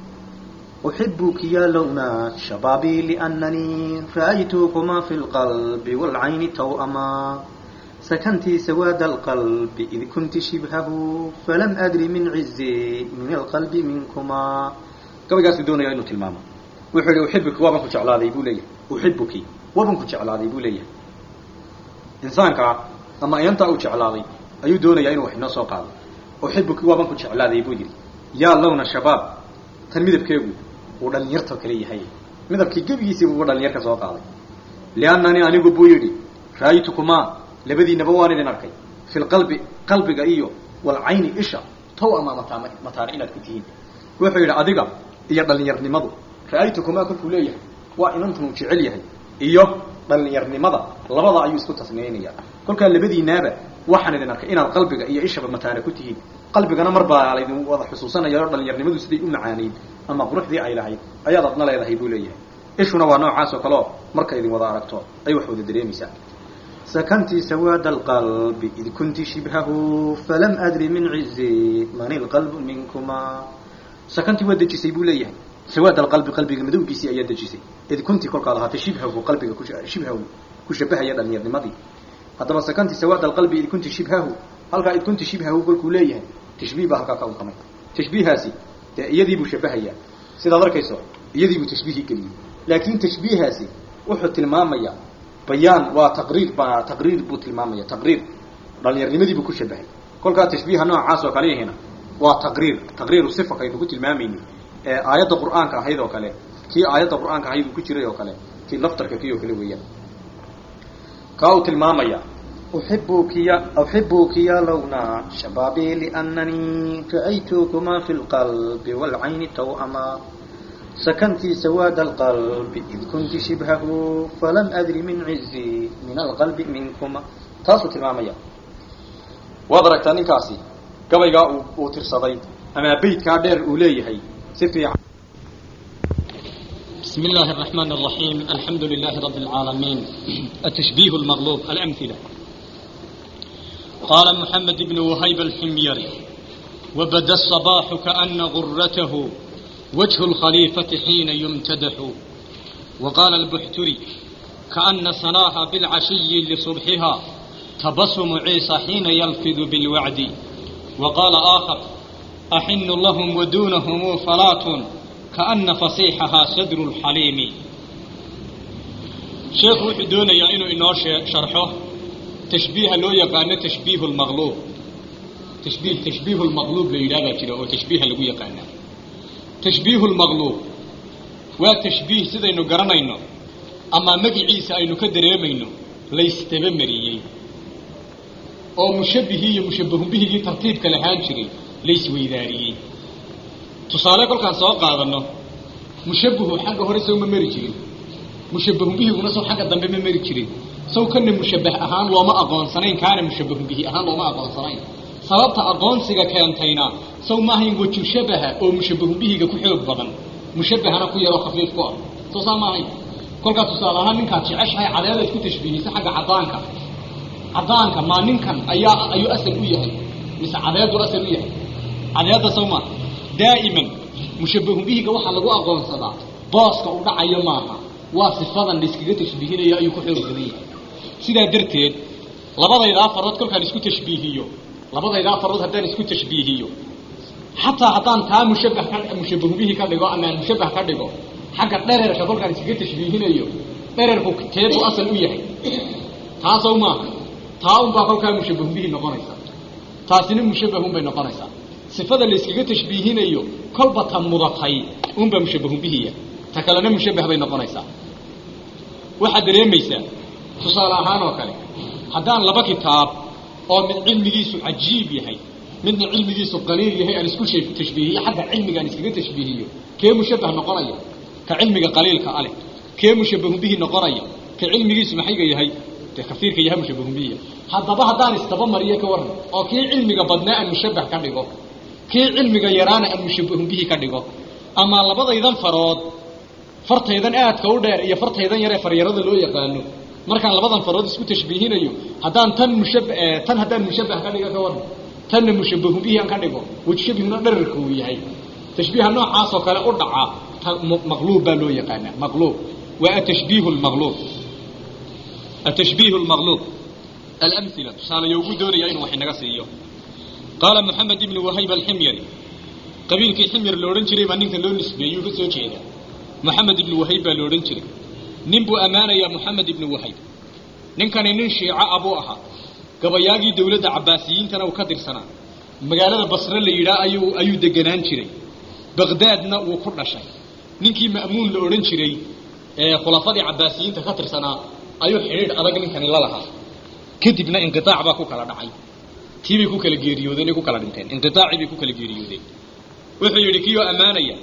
أحبك يا لونا شبابي لأنني رأيتكما في القلب والعين توأما سكنت سواد القلب إذ كنت شبهه فلم أدري من عزي من القلب منكما gabaygaasuu doonaya inuu tilmaamo wuxuu yihi uxibuki waaban ku jeclaaday buu leeyahay uxibuki waaban ku jeclaaday buu leeyahay insaankaa ama ayantaa uu jeclaaday ayuu doonayaa inuu wax inoo soo qaado uxibuki waaban ku jeclaaday buu yidhi yaa lawna shabaab tan midabkeegu uu dhalinyarta kale yahay midabkii gebigiisii buu dhalinyarka soo qaaday liannanii anigu buu yidhi ra'aytukumaa labadiinaba waan idin arkay fi lqalbi qalbiga iyo walcayni isha tow ama mataan mataana inaad ku tihiin wuxuu yidhi adiga iyo dhalinyarnimadu ra'aytukumaa kolkuu leeyahay waa inantanuu jecel yahay iyo dhalinyarnimada labada ayuu isku tasniyaynaya kolkaa labadiinaaba waxaan idin arkay inaad qalbiga iyo ishaba mataana ku tihiin qalbigana mar baa laydin wada xusuusanaya oo dhalinyarnimadu siday u macaanayd ama quruxdii ay lahayd ayaad adna leedahay buu leeyahay ishuna waa noocaas oo kale oo marka idin wada aragto ay wax wada dareemaysaa سكنت سواد القلب إذ كنت شبهه فلم أدري من عزي من القلب منكما sakantii waa dejisay buu leeyahay sawaad alqalbi qalbiga madowgiisii ayaa dejisay id kunti kolkaad ahaatay shibhahu qalbiga ku shibhahu ku shabahaya dhalinyarnimadii haddaba sakantii sawaad alqalbi id kunti shibhahu halkaa id kunti shibhahu kolkuu leeyahay tashbiih baa halkaa ka untamay tashbiihaasi dee iyadiibuu shabahayaa sidaad arkayso iyadiibuu tashbiihii geliyey laakin tashbiihaasi wuxuu tilmaamayaa bayaan waa taqriir baa taqriir buu tilmaamaya taqriir dhalinyarnimadiibuu ku shabahay kolkaa tashbiiha noocaas oo kale yahina waa taqriir taqriiru sifa kaynu ku tilmaamayni ee aayadda qur'aanka ahayd oo kale kii aayadda qur'aanka ahayd uu ku jiray oo kale kii laftarka kii oo kale weeyaan kaa uu tilmaamaya أحبك يا أحبك يا لونا شبابي لأنني رأيتكما في القلب والعين توأما سكنت سواد القلب إذ كنت شبهه فلم أدري من عزي من القلب منكما taasuu tilmaamaya waad aragtaa ninkaasi gabaygaa uu uu tirsaday ama beydkaa dheer uu leeyahay si fiican بسم الله الرحمن الرحيم الحمد لله رب العالمين التشبيه المغلوب الأمثلة قال محمد بن وهيب الحميري وبدا الصباح كأن غرته وجه الخليفة حين يمتدح وقال البحتري كأن سناها بالعشي لصبحها تبسم عيسى حين يلفظ بالوعد وقال آخر أحن لهم ودونهم فلاة كأن فصيحها صدر الحليم شيخ وحدون يا إنه إنه شرحه تشبيه لو يقان تشبيه المغلوب تشبيه تشبيه المغلوب ليلابا كده أو تشبيه لو يقان تشبيه المغلوب وتشبيه سيدا إنه قرنا إنه أما مجي عيسى إنه كدر يمينه ليس تبمريي oo mushabbihii iyo mushabbahun bihigii tartiibka lahaan jiray laysweydaariyey tusaale kolkaan soo qaadanno mushabbahu xagga hore sow ma mari jirin mushabbahun bihiguna sow xagga dambe ma mari jirin sow kana mushabbah ahaan looma aqoonsanayn kaana mushabbahun bihi ahaan looma aqoonsanayn sababta aqoonsiga keentayna sow maahayn waju shabaha oo mushabbahun bihiga ku xoog badan mushabbahana ku yaroo khafiif ku ah soo saa maahayn kolkaa tusaale ahaan ninkaad jeceshahay cadeeda isku tashbiihisa xagga caddaanka caddaanka maa ninkan ayaa ayuu asal u yahay mise cadeedu asal u yahay cadeedda sow maa daa'iman mushabbahun bihiga waxaa lagu aqoonsadaa booska u dhacayo maaha waa sifadan layskaga tashbiihinayo ayuu ku xoog badan yahay sidaa darteed labadaydaa farood kolkaan isku tashbiihiyo labadaydaa farood haddaan isku tashbiihiyo xataa haddaan taa mushabbah ka mushabbahun bihi ka dhigo amaan mushabbah ka dhigo xagga dhererka kolkaan iskaga tashbiihinayo dhererku teedu asal u yahay taasow maaha taa unbaa kolkaa mushabbahun bihi noqonaysa taasina mushabbahun bay noqonaysaa sifada layskaga tashbiihinayo kolba ta mudatay unbaa mushabbahun bihiya ta kalena mushabbah bay noqonaysaa waxaad dareemaysaa tusaale ahaan oo kale haddaan laba kitaab oo mid cilmigiisu cajiib yahay midna cilmigiisu qaliil yahay aan isku tashbiihiyo xagga cilmiga aan iskaga tashbiihiyo kee mushabbah noqonaya ka cilmiga qaliilka ale kee mushabbahun bihi noqonaya ka cilmigiisu maxayga yahay kaiirka yaha mushabbahun bihiya haddaba haddaan istaba mariyo ka waran oo kii cilmiga badnaa aan mushabbah ka dhigo kii cilmiga yaraana aan mushabbahun bihi ka dhigo ama labadaydan farood fartaydan aadka u dheer iyo fartaydan yaree faryarada loo yaqaano markaan labadan farood isku tashbiihinayo haddaan tan mushab tan haddaan mushabbah ka dhigo ka waran tanna mushabbahun bihi aan ka dhigo wajshabihuna dherarka uu yahay tashbiiha noocaasoo kale u dhaca maqluub baa loo yaqaanaa maqluub waa atashbiihu lmaqluub التشبيه المغلوب alamhila tusaalayo ugu doonaya inuu wax inaga siiyo qaala moxamed ibnu wahayb alximyari qabiilkii ximyar la odhan jiray baa ninkan loo nisbeeyey ka soo jeeda moxamed ibnu wahayb baa la odhan jiray nin buu ammaanayaa moxamed ibnu wahayb ninkani nin shiico ah buu ahaa gabayaagii dowladda cabbaasiyiintana uu ka tirsanaa magaalada basre la yidhaah ayuu ayuu deganaan jiray baqdaadna wuu ku dhashay ninkii ma'muun la odhan jiray ee khulafadii cabbaasiyiinta ka tirsanaa ayuu xidhiidh adag ninkani la lahaa kadibna inqitaac baa ku kala dhacay tii bay ku kala geeriyoodeen ay ku kala dhinteen inqitaacii bay ku kala geeriyoodeen wuxuu yidhi kiyoo ammaanaya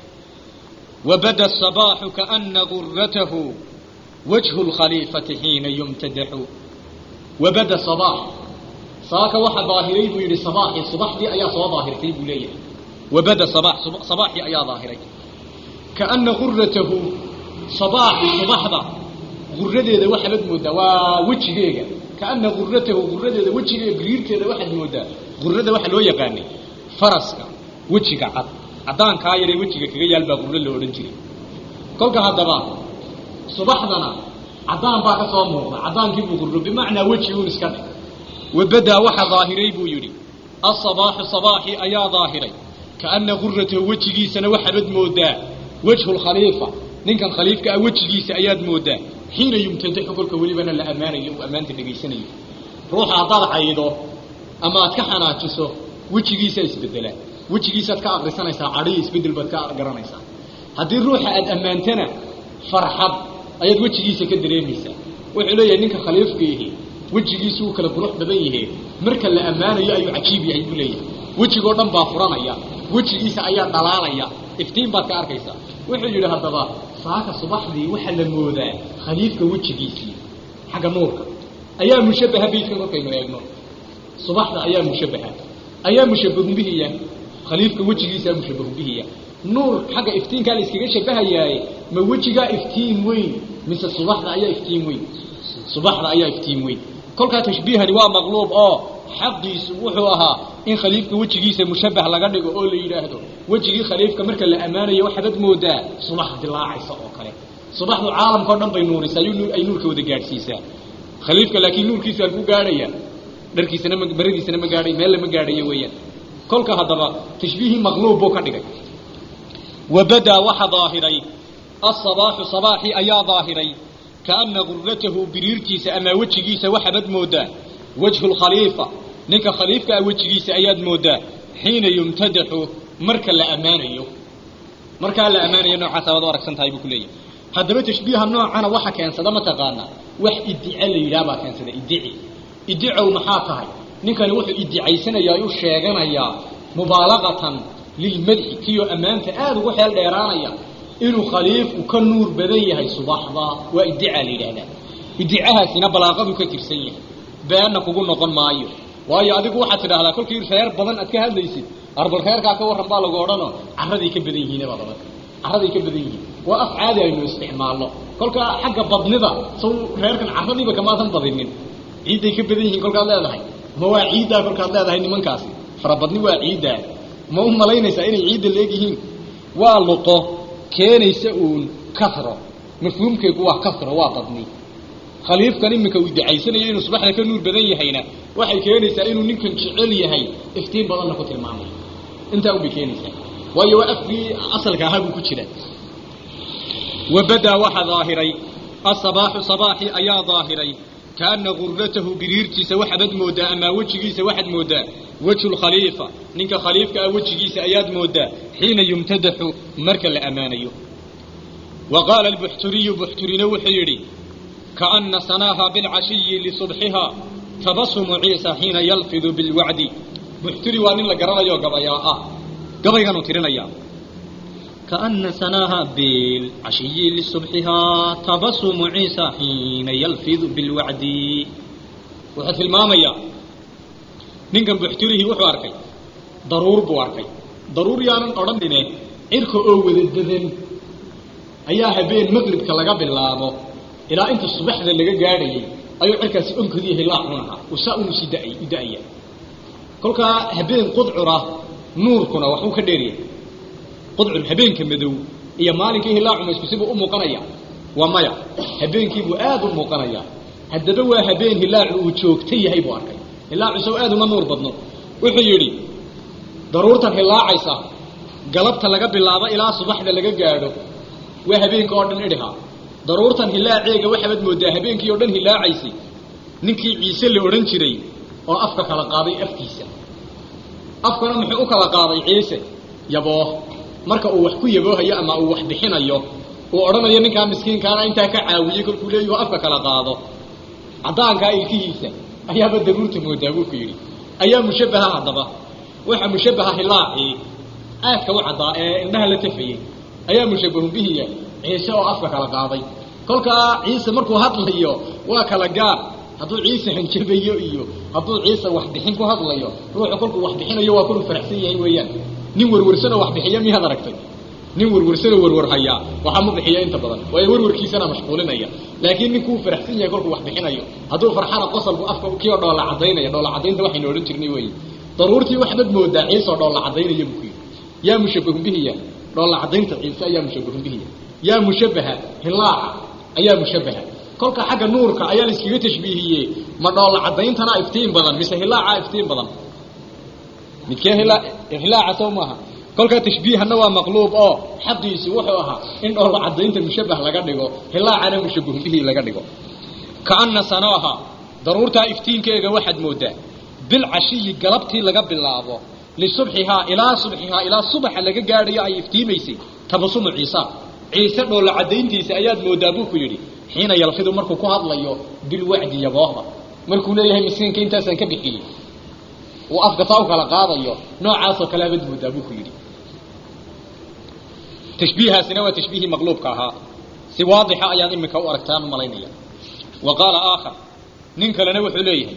wabada sabaaxu kaana guratahu wajhu lkhaliifati xiina yumtadaxu wabada sabaax saaka waxa daahiray buu yidhi sabaaxii subaxdii ayaa soo daahirtay buu leeyahay wabada sabaax sabaaxii ayaa daahiray kaana guratahu sabaaxi subaxda guradeeda waxaad moodaa waa wejigeega kaana guratahu guradeeda wejigeega gariirteeda waxaad moodaa gurada waxa loo yaqaanay faraska wejiga cad caddaankaa yaree wejiga kaga yaal baa gurro la odhan jiray kolka haddaba subaxdana caddaan baa ka soo muuqda caddaankii buu gurro bimacnaa weji uun iska dhig wabadaa waxa daahiray buu yidhi asabaaxu sabaaxi ayaa daahiray kaana guratahu wejigiisana waxaabad moodaa wejhu lkhaliifa ninkan khaliifka ah wejigiisa ayaad moodaa xiina yumtadaxu kolka welibana la ammaanayo uu ammaanta dhegaysanayo ruuxa haddaad caydo ama aad ka xanaajiso wejigiisaa isbedelaa wejigiisaad ka akrisanaysaa cadhiyo isbedel baad ka garanaysaa haddii ruuxa aad ammaantana farxad ayaad wejigiisa ka dareemaysaa wuxuu leeyahay ninka khaliifkaihi wejigiisu uu kala qurux badan yahe marka la ammaanayo ayuu cajiib yahay buu leeyahay wejigoo dhan baa furanaya wejigiisa ayaa dhalaalaya iftiin baad ka arkaysaa wuxuu yidhi haddaba saaka subaxdii waxaa la moodaa khaliifka wejigiisii xagga nuurka ayaa mushabaha beydka markaynu eegno subaxda ayaa mushabaha ayaa mushabahun bihiya khaliifka wejigiisaa mushabahun bihiya nuur xagga iftiinkaa la iskaga shabahayaaye ma wejigaa iftiin weyn mise subaxda ayaa iftiin weyn subaxda ayaa iftiin weyn kolkaa tashbiihani waa maqluub oo xaqiisu wuxuu ahaa in khaliifka wejigiisa mushabah laga dhigo oo la yidhaahdo wejigii khaliifka marka la ammaanayo waxaad moodaa subax dilaacaysa oo kale subaxdu caalamkao dhan bay nuurisaa ay nuurka wada gaadhsiisaa khaliifka laakiin nuurkiisu aan ku gaadhaya dharkiisana ma baradiisana ma gaadhay meel lama gaadhayo weeyaan kolka haddaba tashbiihii maqluub buu ka dhigay wabadaa waxa daahiray asabaaxu sabaaxii ayaa daahiray kaana guratahu biriirtiisa ama wejigiisa waxaabad moodaa wajhu lkhaliifa ninka khaliifka ah wejigiisa ayaad moodaa xiina yumtadaxu marka la ammaanayo markaa la ammaanayo noocaas abaad u aragsan tahay buu ku leeyahay haddaba tashbiiha noocana waxa keensada mataqaanaa wax idice la yidhaha baa keensada idici idicow maxaa tahay ninkani wuxuu idicaysanayaa u sheeganayaa mubaalaqatan lilmadxi kiyo ammaanta aada ugu xeel dheeraanaya inuu khaliifku ka nuur badan yahay subaxda waa idicaa la yidhaahdaa idicahaasina balaaqadu ka tirsan yahay beenna kugu noqon maayo waayo adigu waxaad tidhaahdaa kolkii reer badan aad ka hadlaysid arbal reerkaa ka warran baa lagu odhanoo carraday ka badan yihiin baad odhan carraday ka badan yihiin waa af caadi aynu isticmaalno kolkaa xagga badnida saw reerkan carradiiba kamaadan badinin ciidday ka badan yihiin kolkaad leedahay ma waa ciiddaa kolkaad leedahay nimankaasi farabadni waa ciiddaa ma u malaynaysaa inay ciidda la egyihiin waa luqo keenaysa uun kahro mafhuumkeegu waa kahro waa badni khaliifkan iminka uu idacaysanayo inuu subaxda ka nuur badan yahayna waxay keenaysaa inuu ninkan jecel yahay iftiin badanna ku tilmaamayo intaa unbay keenaysaa waayo waa afkii asalka ahaa buu ku jira wabadaa waxa daahiray asabaaxu sabaaxi ayaa daahiray kaana guratahu biriirtiisa waxaad moodaa amaa wejigiisa waxaad moodaa wejhu lkhaliifa ninka khaliifka ah wejigiisa ayaad moodaa xiina yumtadaxu marka la ammaanayo wa qaala albuxturiyu buxturina wuxuu yidhi kaana sanaaha bilcashiyi lisubxiha tabasumu ciisa xiina yalfidu bilwacdi buxturi waa nin la garanayo gabayaa ah gabayganuu tirinaya kaana sanaaha bilcashiyi lisubxiha tabasumu ciisa xiina yalfidu bilwacdi wuxuu tilmaamayaa ninkan buxturihii wuxuu arkay daruur buu arkay daruur yaanan odhanine cirka oo wada dadan ayaa habeen maqribka laga bilaabo ilaa inta subaxda laga gaadhayay ayuu cirkaasi onkadii hilaaxun ahaa uu saa unu sii daay u da-aya kolkaa habeen qudcura nuurkuna waxuu ka dheeryahay qudcur habeenka madow iyo maalinkii hilaacuma isku sibuu u muuqanaya waa maya habeenkiibuu aada u muuqanaya haddaba waa habeen hilaacu uu joogta yahay buu arkay hilaacu sow aad uma nuur badno wuxuu yidhi daruurtan hilaacaysa galabta laga bilaabo ilaa subaxda laga gaadho waa habeenka oo dhan idhiha daruurtan hilaaceega waxaabad moodaa habeenkii oo dhan hilaacaysay ninkii ciise la odhan jiray oo afka kala qaaday afkiisa afkana muxuu u kala qaaday ciise yabooh marka uu wax ku yaboohayo ama uu wax bixinayo uu odhanayo ninkaa miskiinkaana intaa ka caawiyey kolkuu leeyahoo afka kala qaado caddaankaa ilkihiisa ayaaba daruurta moodaa buu ku yidhi ayaa mushabbaha haddaba waxa mushabbaha hilaacii aadka u caddaa ee indhaha la tafayey ayaa mushabbahun bihiya ciise oo afka kala qaaday kolkaa ciise markuu hadlayo waa kala gaar hadduu ciise hanjabayo iyo hadduu ciise waxbixin ku hadlayo ruuxu kolkuu waxbixinayo waa koluu faraxsan yahay weeyaan nin werwarsanoo waxbixiya miyaad aragtay nin werwarsanoo werwar hayaa waxaa ma bixiya inta badan waayo werwarkiisana mashquulinaya laakiin ninkuu faraxsan yahay kolkuu waxbixinayo hadduu farxana qosalku afka kioo dhoola cadaynaya dhoola cadaynta waxaynu odhan jirnay wey daruurtii waxbad moodaa ciiseoo dhoola cadaynaya buu ku yidhi yaa mushabbahun bihiya dhoola cadaynta ciise ayaa mushabbahun bihiya yaa mushabbaha hilaaca ayaa mushabbaha kolka xagga nuurka ayaa la iskaga tashbiihiyey ma dhoola cadayntana iftiin badan mise hilaaca iftiin badan midkee hilaaca sow maaha kolkaa tashbiihana waa maqluub oo xaqiisu wuxuu ahaa in dhoola cadaynta mushabbah laga dhigo hilaacana mushabbahun bihi laga dhigo kaana sanaaha daruurtaa iftiinkeega waxaad moodaa bilcashiyi galabtii laga bilaabo lisubxihaa ilaa subxihaa ilaa subaxa laga gaadhayo ay iftiimaysay tabasumu ciisa ciise dhoola cadayntiisa ayaad moodaa buu ku yidhi xiina yalfidu markuu ku hadlayo bilwacdi yaboohda markuu leeyahay miskiinka intaasaan ka bixiyey uu afka taa u kala qaadayo noocaasoo kale abad moodaa buu ku yidhi tashbiihaasina waa tashbiihii maqluubka ahaa si waadixa ayaad iminka u aragtaan u malaynaya wa qaala aakhar nin kalena wuxuu leeyahay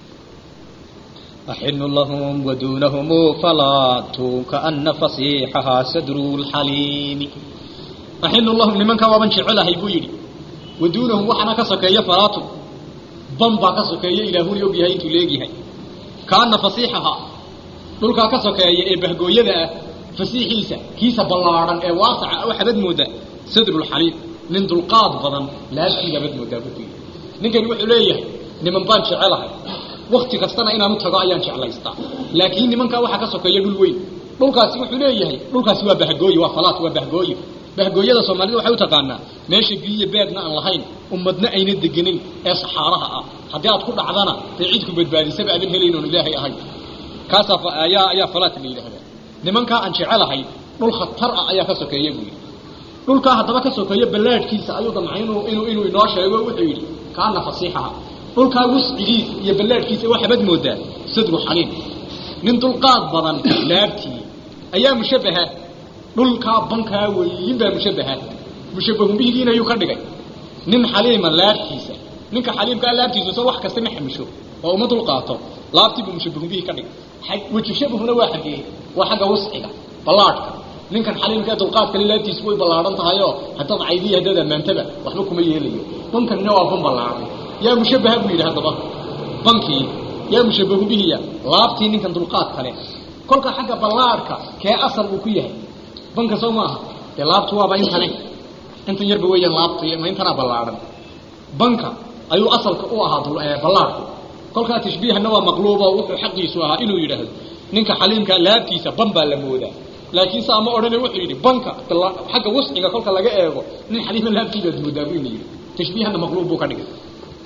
أحن لهم ودونهم فلات كأن فصيحها صدر الحليم أحن لهم لمن كان وابن شعلها يبويري ودونهم وحنا كسكية فلات بمبا كسكية إلى هون يوبيها إنتو ليجيها كأن فصيحها دولكا كسكية إيه بهقوية فسيحيسا كيسا بلارا إيه واسع أو حدد مودا صدر الحليم من دلقاد بضن لا شيء بد مودا بكي نكن وحليه لمن بان شعلها wakti kastana inaanu tago ayaan jeclaystaa laakiin nimankaa waxaa ka sokeeya dhul weyn dhulkaasi wuxuu leeyahay dhulkaasi waa bahgooye waa falaat waa bahgooye bahgooyada soomaalida waxay u taqaanaa meesha biyo beedna aan lahayn ummadna ayna degenin ee saxaaraha ah haddii aad ku dhacdana dee cid ku badbaadisaba aadan helayn oon ilaahay ahayn kaasaa ayaa ayaa falaat la yidhahdaa nimankaa aan jecelahay dhul khatar ah ayaa ka sokeeya buu yidhi dhulkaa haddaba ka sokeeya ballaadhkiisa ayuu damcay inuu inuu inuu inoo sheego wuxuu yidhi kaana fasiixaha dhulkaa wuscigiisa iyo ballaadhkiisa waxaabad moodaa sadru xaliim nin dulqaad badan laabtii ayaa mushabbaha dhulkaa bankaa weyin baa mushabbaha mushabbahun bihigiina ayuu ka dhigay nin xaliima laabtiisa ninka xaliimkaa laabtiisa soo wax kasta ma xamisho oo uma dulqaato laabtii buu mushabbahun bihi ka dhigay weji shabahuna waa xaggee waa xagga wusciga ballaadhka ninkan xaliimka ee dulqaad kale laabtiisu way ballaadhan tahayoo haddaad caydiya haddaad ammaantaba waxba kuma yeelayo bankanina waa ban ballaadhay yaa mushabbaha buu yidhi haddaba bankii yaa mushabbahu bihiya laabtii ninkan dulqaad kale kolka xagga ballaadhka kee asal uu ku yahay banka soo maaha dee laabtu waaba intane intan yarba weeyaan laabtu ma intanaa ballaadhan banka ayuu asalka u ahaa ballaadhku kolkaa tashbiihana waa maqluubo wuxuu xaqiisu ahaa inuu yidhaahdo ninka xaliimka laabtiisa ban baa la moodaa laakiin saa ma odhane wuxuu yidhi banka xagga wasciga kolka laga eego nin xaliima laabtiibaad moodaa buu ina yidhi tashbiihana maqluub buu ka dhigay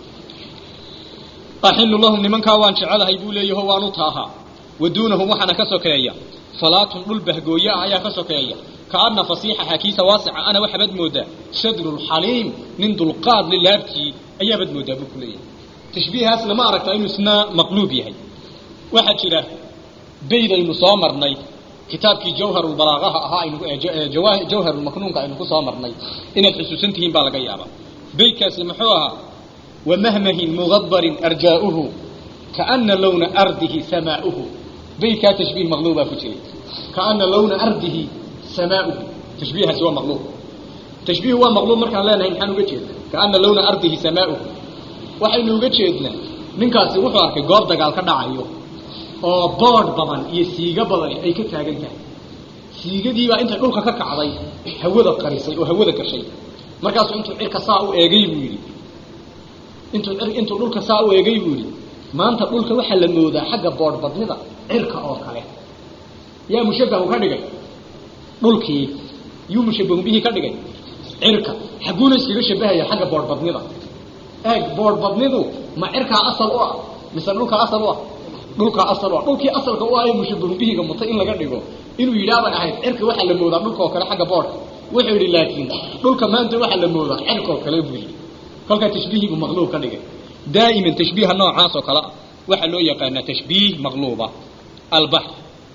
axinu lahum nimankaa waan jecelahay buu leeyaho waanu taahaa waduunahum waxaana ka sokeeya falaatun dhul bahgooye ah ayaa ka sokeeya kaana fasiixaha kiisa waasica ana waxaabad moodaa sadrulxaliim nin dulqaad li laabtii ayaabad moodaa buu ku leeyahay tashbiihaas lama aragta inuu isna maqluub yahay waxaa jira baydaynu soo marnay kitaabkii jawharulbalaaqaha ahaa aynu jawharulmaknuunka aynu ku soo marnay inaad xusuusan tihiin baa laga yaabaa baydkaasi muxuu ahaa ومهمه مغبر أرجاؤه كأن لون أرضه سماؤه بيت تشبيه مغلوبة فتري كأن لون أرضه سماؤه تشبيه سوى مغلوب تشبيه هو مغلوب مركا لا نهي نحن وجهد كأن لون أرضه سماؤه وحين وجهدنا من كاسي وحوارك قوب دقال كدعايو oo bood badan iyo siiga badan ay ka taagan tahay siigadii baa inta dhulka ka kacday hawada qarisay oo hawada gashay markaasuu intuu cirka saa u eegay buu yidhi intuu intuu dhulka saa u eegay buu yidhi maanta dhulka waxaa la moodaa xagga boodhbadnida cirka oo kale yaa mushabahu ka dhigay dhulkii yuu mushabahu bihii ka dhigay cirka xaguuna iskaga shabahaya xagga boodhbadnida eeg boodhbadnidu ma cirkaa asal u ah mise dhulkaa asal u ah dhulkaa asal u ah dhulkii asalka u ah ee mushabahu bihiga mutay in laga dhigo inuu yidhaabay ahayd cirka waxaa la moodaa dhulka oo kale xagga boodhka wuxuu yidhi laakiin dhulka maanta waxaa la moodaa cirka oo kale buu yidhi kolkaa tashbiihiibuu maqluub ka dhigay daa'iman tashbiiha noocaas oo kale waxaa loo yaqaanaa tashbiih maqluuba albax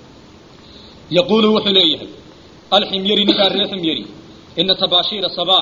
yaquulu wuxuu leeyahay alximyari ninkaa ree ximyari ina tabaashiira sabaax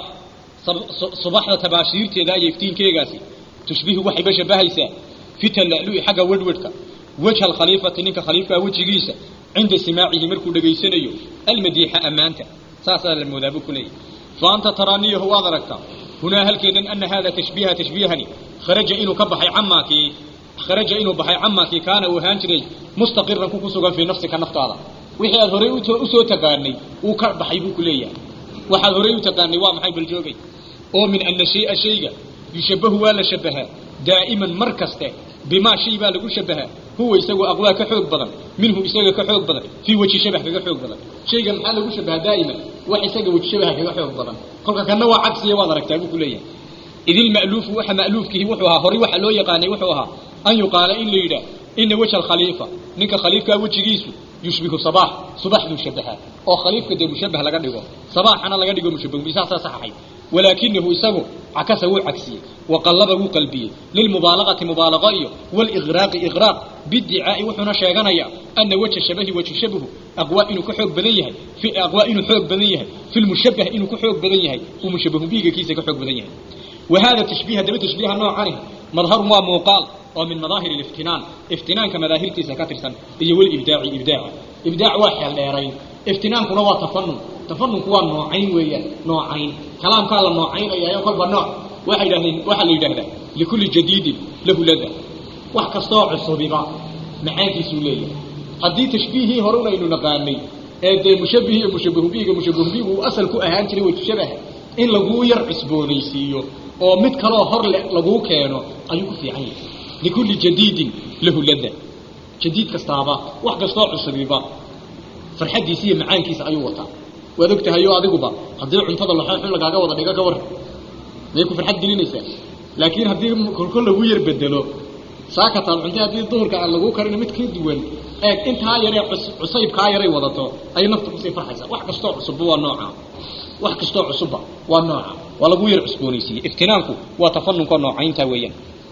subaxda tabaashiirteeda iyo iftiinkeegaasi tushbihu waxayba shabahaysaa fi tala'lu'i xagga wedhwedhka wejha alkhaliifati ninka khaliifkaa wejigiisa cinda simaacihi markuu dhegaysanayo almadiixa ammaanta saasaa la moodaa buu ku leeyahay fa anta taraaniyahu waad aragtaa hunaa halkeedan ana hada tashbiiha tashbiihani kharaja inuu ka baxay camaakii kharaja inuu baxay camaakii kaana uu ahaan jiray mustaqiran ku ku sugan fii nafsika naftaada wixii aad horey usoo taqaanay uu ka baxay buu ku leeyahay waxaad horey u taqaanay waa maxay baljoogay oo min ana shaya shayga yushabahu waa la shabahaa daa'iman mar kaste bimaa shay baa lagu shabahaa huwa isagu aqwaa ka xoog badan minhu isaga ka xoog badan fii weji shabah kaga xoog badan shayga maxaa lagu shabahaa daa'iman wax isaga weji shabaha kaga xoog badan kolka kana waa cagsiya waad aragtaa buu ku leeyahay id ilma'luufu waxa ma'luufkihi wuxuu ahaa horay waxa loo yaqaanay wuxuu ahaa an yuqaala in la yidhaah ina wejha alkhaliifa ninka khaliifkaa wejigiisu yushbihu sabaax subax buu shabahaa oo khaliifka dee mushabah laga dhigo sabaaxana laga dhigo mushabah bisaasaa saxaxay walaakinahu isagu cakasa wuu cagsiyey waqallaba wuu qalbiyey lilmubaalaqati mubaalaqo iyo waliqraaqi iqraaq bidicaa'i wuxuuna sheeganayaa ana wejha shabahi wejhu shabahu aqwaa inuu ka xoog badan yahay fi aqwaa inuu xoog badan yahay fi lmushabah inuu ku xoog badan yahay uu mushabahu biigakiisa ka xoog badan yahay وهذا تشبيه دبا تشبيه نوع عنه مظهر ما موقال ومن مظاهر الافتنان افتنان كمظاهر تسكاتر سن هي والابداع ابداع ابداع واحد ديرين افتنان كنا وا تفنن تفنن كوا نوعين ويا نوعين كلام قال نوعين ايا كل نوع واحد واحد يدهدا لكل جديد له لذة wax kastoo cusubiba maxaankiisu leeyahay haddii tashbiihii horuna aynu naqaanay ee dee mushabihi iyo mushabahu bihiga mushabahu bihigu uu asal ku ahaan jiray wajshabaha in laguu yar cusboonaysiiyo oo mid kaloo hor le laguu keeno ayuu ku fiican yahay likulli jadiidin lahu lada jadiid kastaaba wax kastoo cusubiba farxaddiisa iyo macaankiisa ayuu wataa waad og tahay oo adiguba haddii cuntada laxooxun lagaaga wada dhigo ka war miyay ku farxad gelinaysaa laakiin haddii kolkol lagu yar bedelo saakataan cunta haddii duhurka aan laguu karino mid ka duwan eeg intaa yaree cusaybkaa yaray wadato ayay nafta kusii farxaysaa wax kastoo cusubba waa nooca wax kastoo cusubba waa nooca waa lagu yar cusboonaysiiyey iftinaanku waa tafanunka noocaynta weeyaan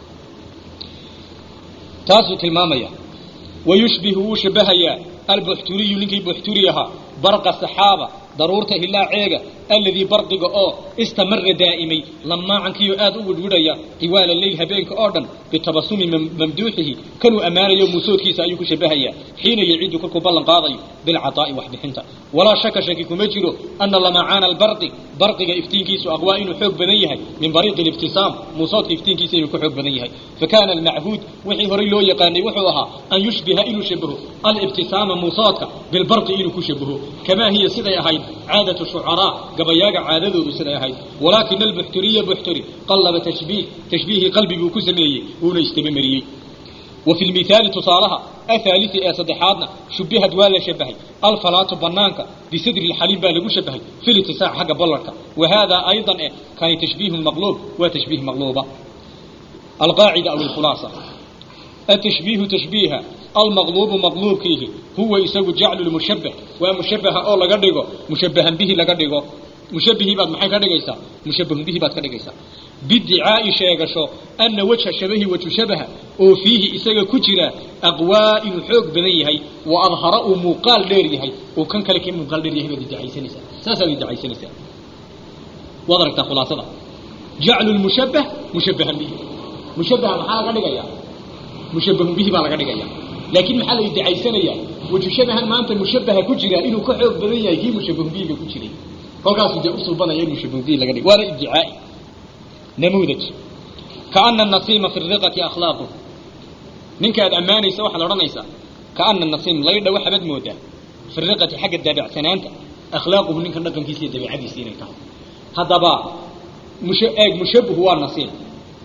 taasuu tilmaamaya wayushbihu wuu shabahayaa albuxturiyu ninkii buxturi ahaa barqa saxaaba daruurta hilaaceega alladii barqiga oo istamara daa'imay lamaacankiioo aad u widhwidhaya tiwaala leyl habeenka oo dhan bitabasumi mamduuxihi kanuu ammaanayo muusoodkiisa ayuu ku shabahayaa xiina yaciidu kolkuu ballan qaadayo bilcataa'i waxbixinta walaa shaka shaki kuma jiro ana lamacaana albarqi barqiga iftiinkiisu aqwaa inuu xoog badan yahay min bariiqi alibtisaam muusoodka iftiinkiisa inuu ka xoog badan yahay fakaana almachuud wixii horay loo yaqaanay wuxuu ahaa an yushbiha inuu shabaho alibtisaama muusoodka bilbarqi inuu ku shabaho kamaa hiya siday ahayd caadatu shucaraa gabayaaga caadadoodu siday ahayd walaakina albuxturiya buxturi qallaba tashbiih tashbiihii qalbiguu ku sameeyey uuna istabamariyey wa fi lmithaali tusaalaha athaalisi ee saddexaadna shubihad waa la shabahay alfalaatu banaanka bisadri lxaliim baa lagu shabahay fi litisaac xagga ballarka wa haadaa aydan eh kani tashbiihun maqluub waa tashbiih maqluuba alqaacida aw alkhulaasa التشبيه تشبيها المغلوب مغلوب كيه هو يسوي جعل المشبه ومشبه أو لقدقه مشبها به لقدقه مشبه بعد محي كدقيسا مشبه به بعد كدقيسا بادعاء شيغشو أن وجه الشبه وجه شبه وفيه إساق كجرا أقواء حوق بنيهي وأظهر مقال ليريهي وكان كلك مقال ليريهي بدعي سنسا ساسا بدعي سنسا وضرك خلاصة جعل المشبه مشبها به مشبه محا كدقيا mushabahu bihi baa laga dhigaya laakiin maxaa la idacaysanaya waju shabahan maanta mushabaha ku jira inuu ka xoog badan yahay kii mushabahu bihiga ku jiray kolkaasuu dee usulbanaya in mushabahu bihi laga dhig waana iddicaai namuudaj kaana nasiima fi riqati akhlaaquh ninka aad ammaanaysa waxaad odhanaysaa kaana nasiim laydha waxaabad moodaa fi riqati xagga daabacsanaanta akhlaaquhu ninkan dhaqankiisa iyo dabeicadiisa inay tahay haddaba musha eeg mushabahu waa nasiim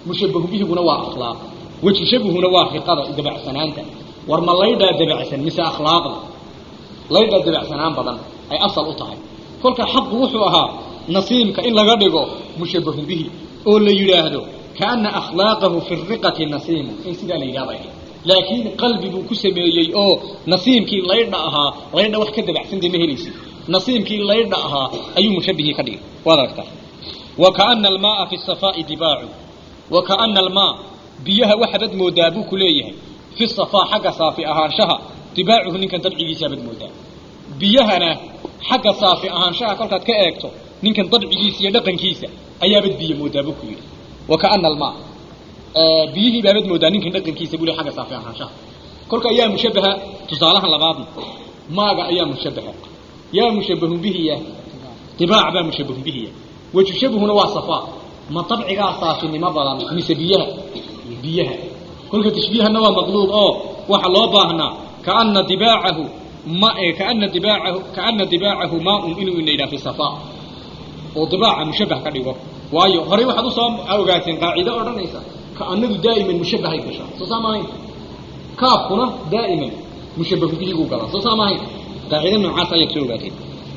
mushabahu bihiguna waa akhlaaq weji shabuhuna waa riqada dabacsanaanta war ma laydhaa dabacsan mise akhlaaqda laydhaa dabacsanaan badan ay asal u tahay kolka xaqu wuxuu ahaa nasiimka in laga dhigo mushabahun bihi oo la yidhaahdo kaana akhlaaqahu fi riqati nasiimu in sidaa la yidhahda laakiin qalbi buu ku sameeyey oo nasiimkii laydha ahaa laydha wax ka dabacsan dee ma helaysid nasiimkii laydha ahaa ayuu mushabihii ka dhigay waad aragtaa wa kaana almaaa fi safaa'i dibaacu wa kaana almaa biyaha waxaabad moodaa buu ku leeyahay fi safaa xagga saafi ahaanshaha dibaacuhu ninkan dabcigiisaabaad moodaa biyahana xagga saafi ahaanshaha kolkaad ka eegto ninkan dabcigiisa iyo dhaqankiisa ayaabad biyo moodaa buu ku yidhi wa kaana almaa biyihii baabad moodaa ninkan dhaqankiisa buu le xagga saafi ahaanshaha kolka ayaa mushabaha tusaalahan labaadna maaga ayaa mushabaha yaa mushabahun bihiya dibaac baa mushabahun bihiya wejushabuhuna waa safaa ma dabcigaa saafinimo badan mise biyaha biyaha kolka tashbiihana waa maqluub oo waxa loo baahnaa kaana dibaacahu ma kaana dibaacahu kaana dibaacahu maaun inuu ina yidhaha fi safaa oo dibaaca mushabah ka dhigo waayo horey waxaad usoo ogaateen qaacido odhanaysa kaanadu daa'iman mushabahay gashaa soo saa maahayn kaafkuna daa'iman mushabahu bihiguu galaa soo saa maahayn qaacido noocaas ayaad soo ogaateen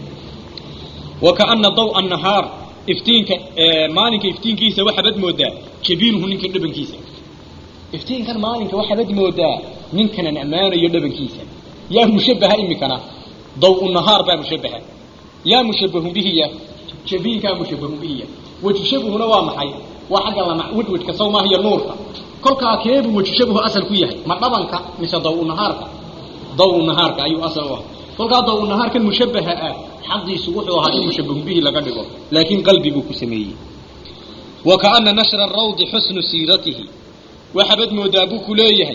wa kaana dawa nahaar iftiinka maalinka iftiinkiisa waxaabad moodaa jabiinuhu ninkan dhabankiisa iftiinkan maalinka waxaabad moodaa ninkanan ammaanayo dhabankiisa yaa mushabaha imikana daw nahaar baa mushabaha yaa mushabahun bihiya jabiinkaa mushabahun bihiya wejishabuhuna waa maxay waa xagga lama wedwedka saw maaha iyo nuurka kolkaa keebuu wejishabuhu asal ku yahay ma dhabanka mise daw nahaarka daw nahaarka ayuu asal u ah kolkaa daw nahaarkan mushabaha ah xaqiisu wuxuu ahaa in mushabahun bihi laga dhigo laakiin qalbi buu ku sameeyey wa kaana nashra rawdi xusnu siiratihi waxaabad moodaa buu ku leeyahay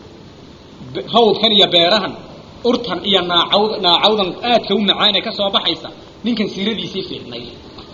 hawdkan iyo beerahan urtan iyo naacawd naacawdan aadka u macaan ee ka soo baxaysa ninkan siiradiisii fiicnayd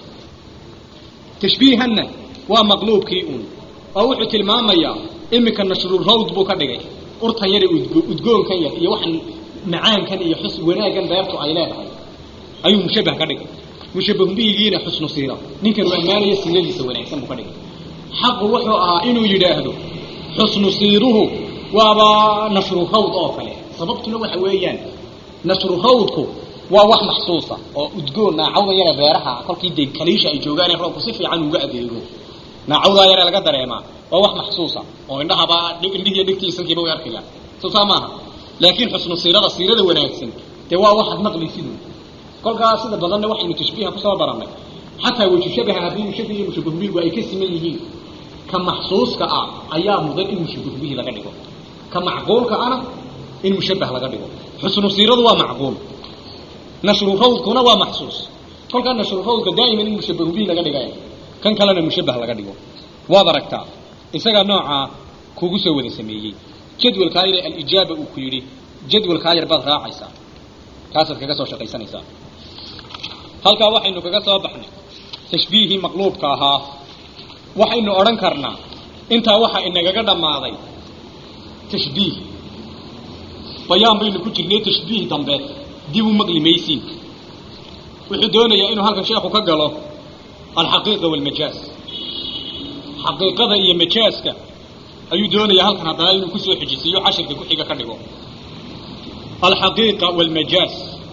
tashbiihanna waa maqluubkii uun oo wuxuu tilmaamayaa iminka nashru rawd buu ka dhigay urtan yar udgoonkan yar iyo waxan macaankan iyo xus wanaaggan beertu ay leedahay ayuu mushabah ka dhigay mushabahun bihigiina xusnu siira ninkan uu ammaanaya siiradiisa wanaagsan buu ka dhigay xaqu wuxuu ahaa inuu yidhaahdo xusnu siiruhu waaba nashru rawd oo kale sababtuna waxa weeyaan nashru rawdku waa wax maxsuusa oo udgoon naacawda yare beeraha kolkii dee kaliisha ay joogaan ee roobku si fiican uga adeego naacawdaa yare laga dareemaa waa wax maxsuusa oo indhahaba indhihiiyo dhigtiisankiiba way arki laha soo saa maaha laakiin xusnu siirada siirada wanaagsan dee waa waxaad maqlaysid kolkaas sida badanna waxaynu tashbiiha kusoo barannay xataa wejushabaha haddii mushabih iyo mushabahubihigu ay ka siman yihiin ka maxsuuska ah ayaa mudan in mushabahubihi laga dhigo ka macquulka ana in mushabah laga dhigo xusnu siiradu waa macquul nashru rawdkuna waa maxsuus kolkaa nashru rawdka daa'iman in mushabahu bihi laga dhigay kan kalena mushabah laga dhigo waad aragtaa isagaa noocaa kugu soo wada sameeyey jadwalkaa yare alijaaba uu ku yidhi jadwalkaa yar baad raacaysaa kaasaad kaga soo shaqaysanaysaa halkaa waxaynu kaga soo baxnay tashbiihii maqluubka ahaa waxaynu odhan karnaa intaa waxa inagaga dhammaaday tashbiih bayaan baynu ku jirnay tashbiih dambe dib u maqli maysiin wuxuu doonayaa inuu halkan sheekhu ka galo alxaqiiqa waalmajaaz xaqiiqada iyo majaaska ayuu doonayaa halkan haddana inuu kusoo xijisiiyo cashirka ku xiga ka dhigo alxaqiiqa waalmajaaz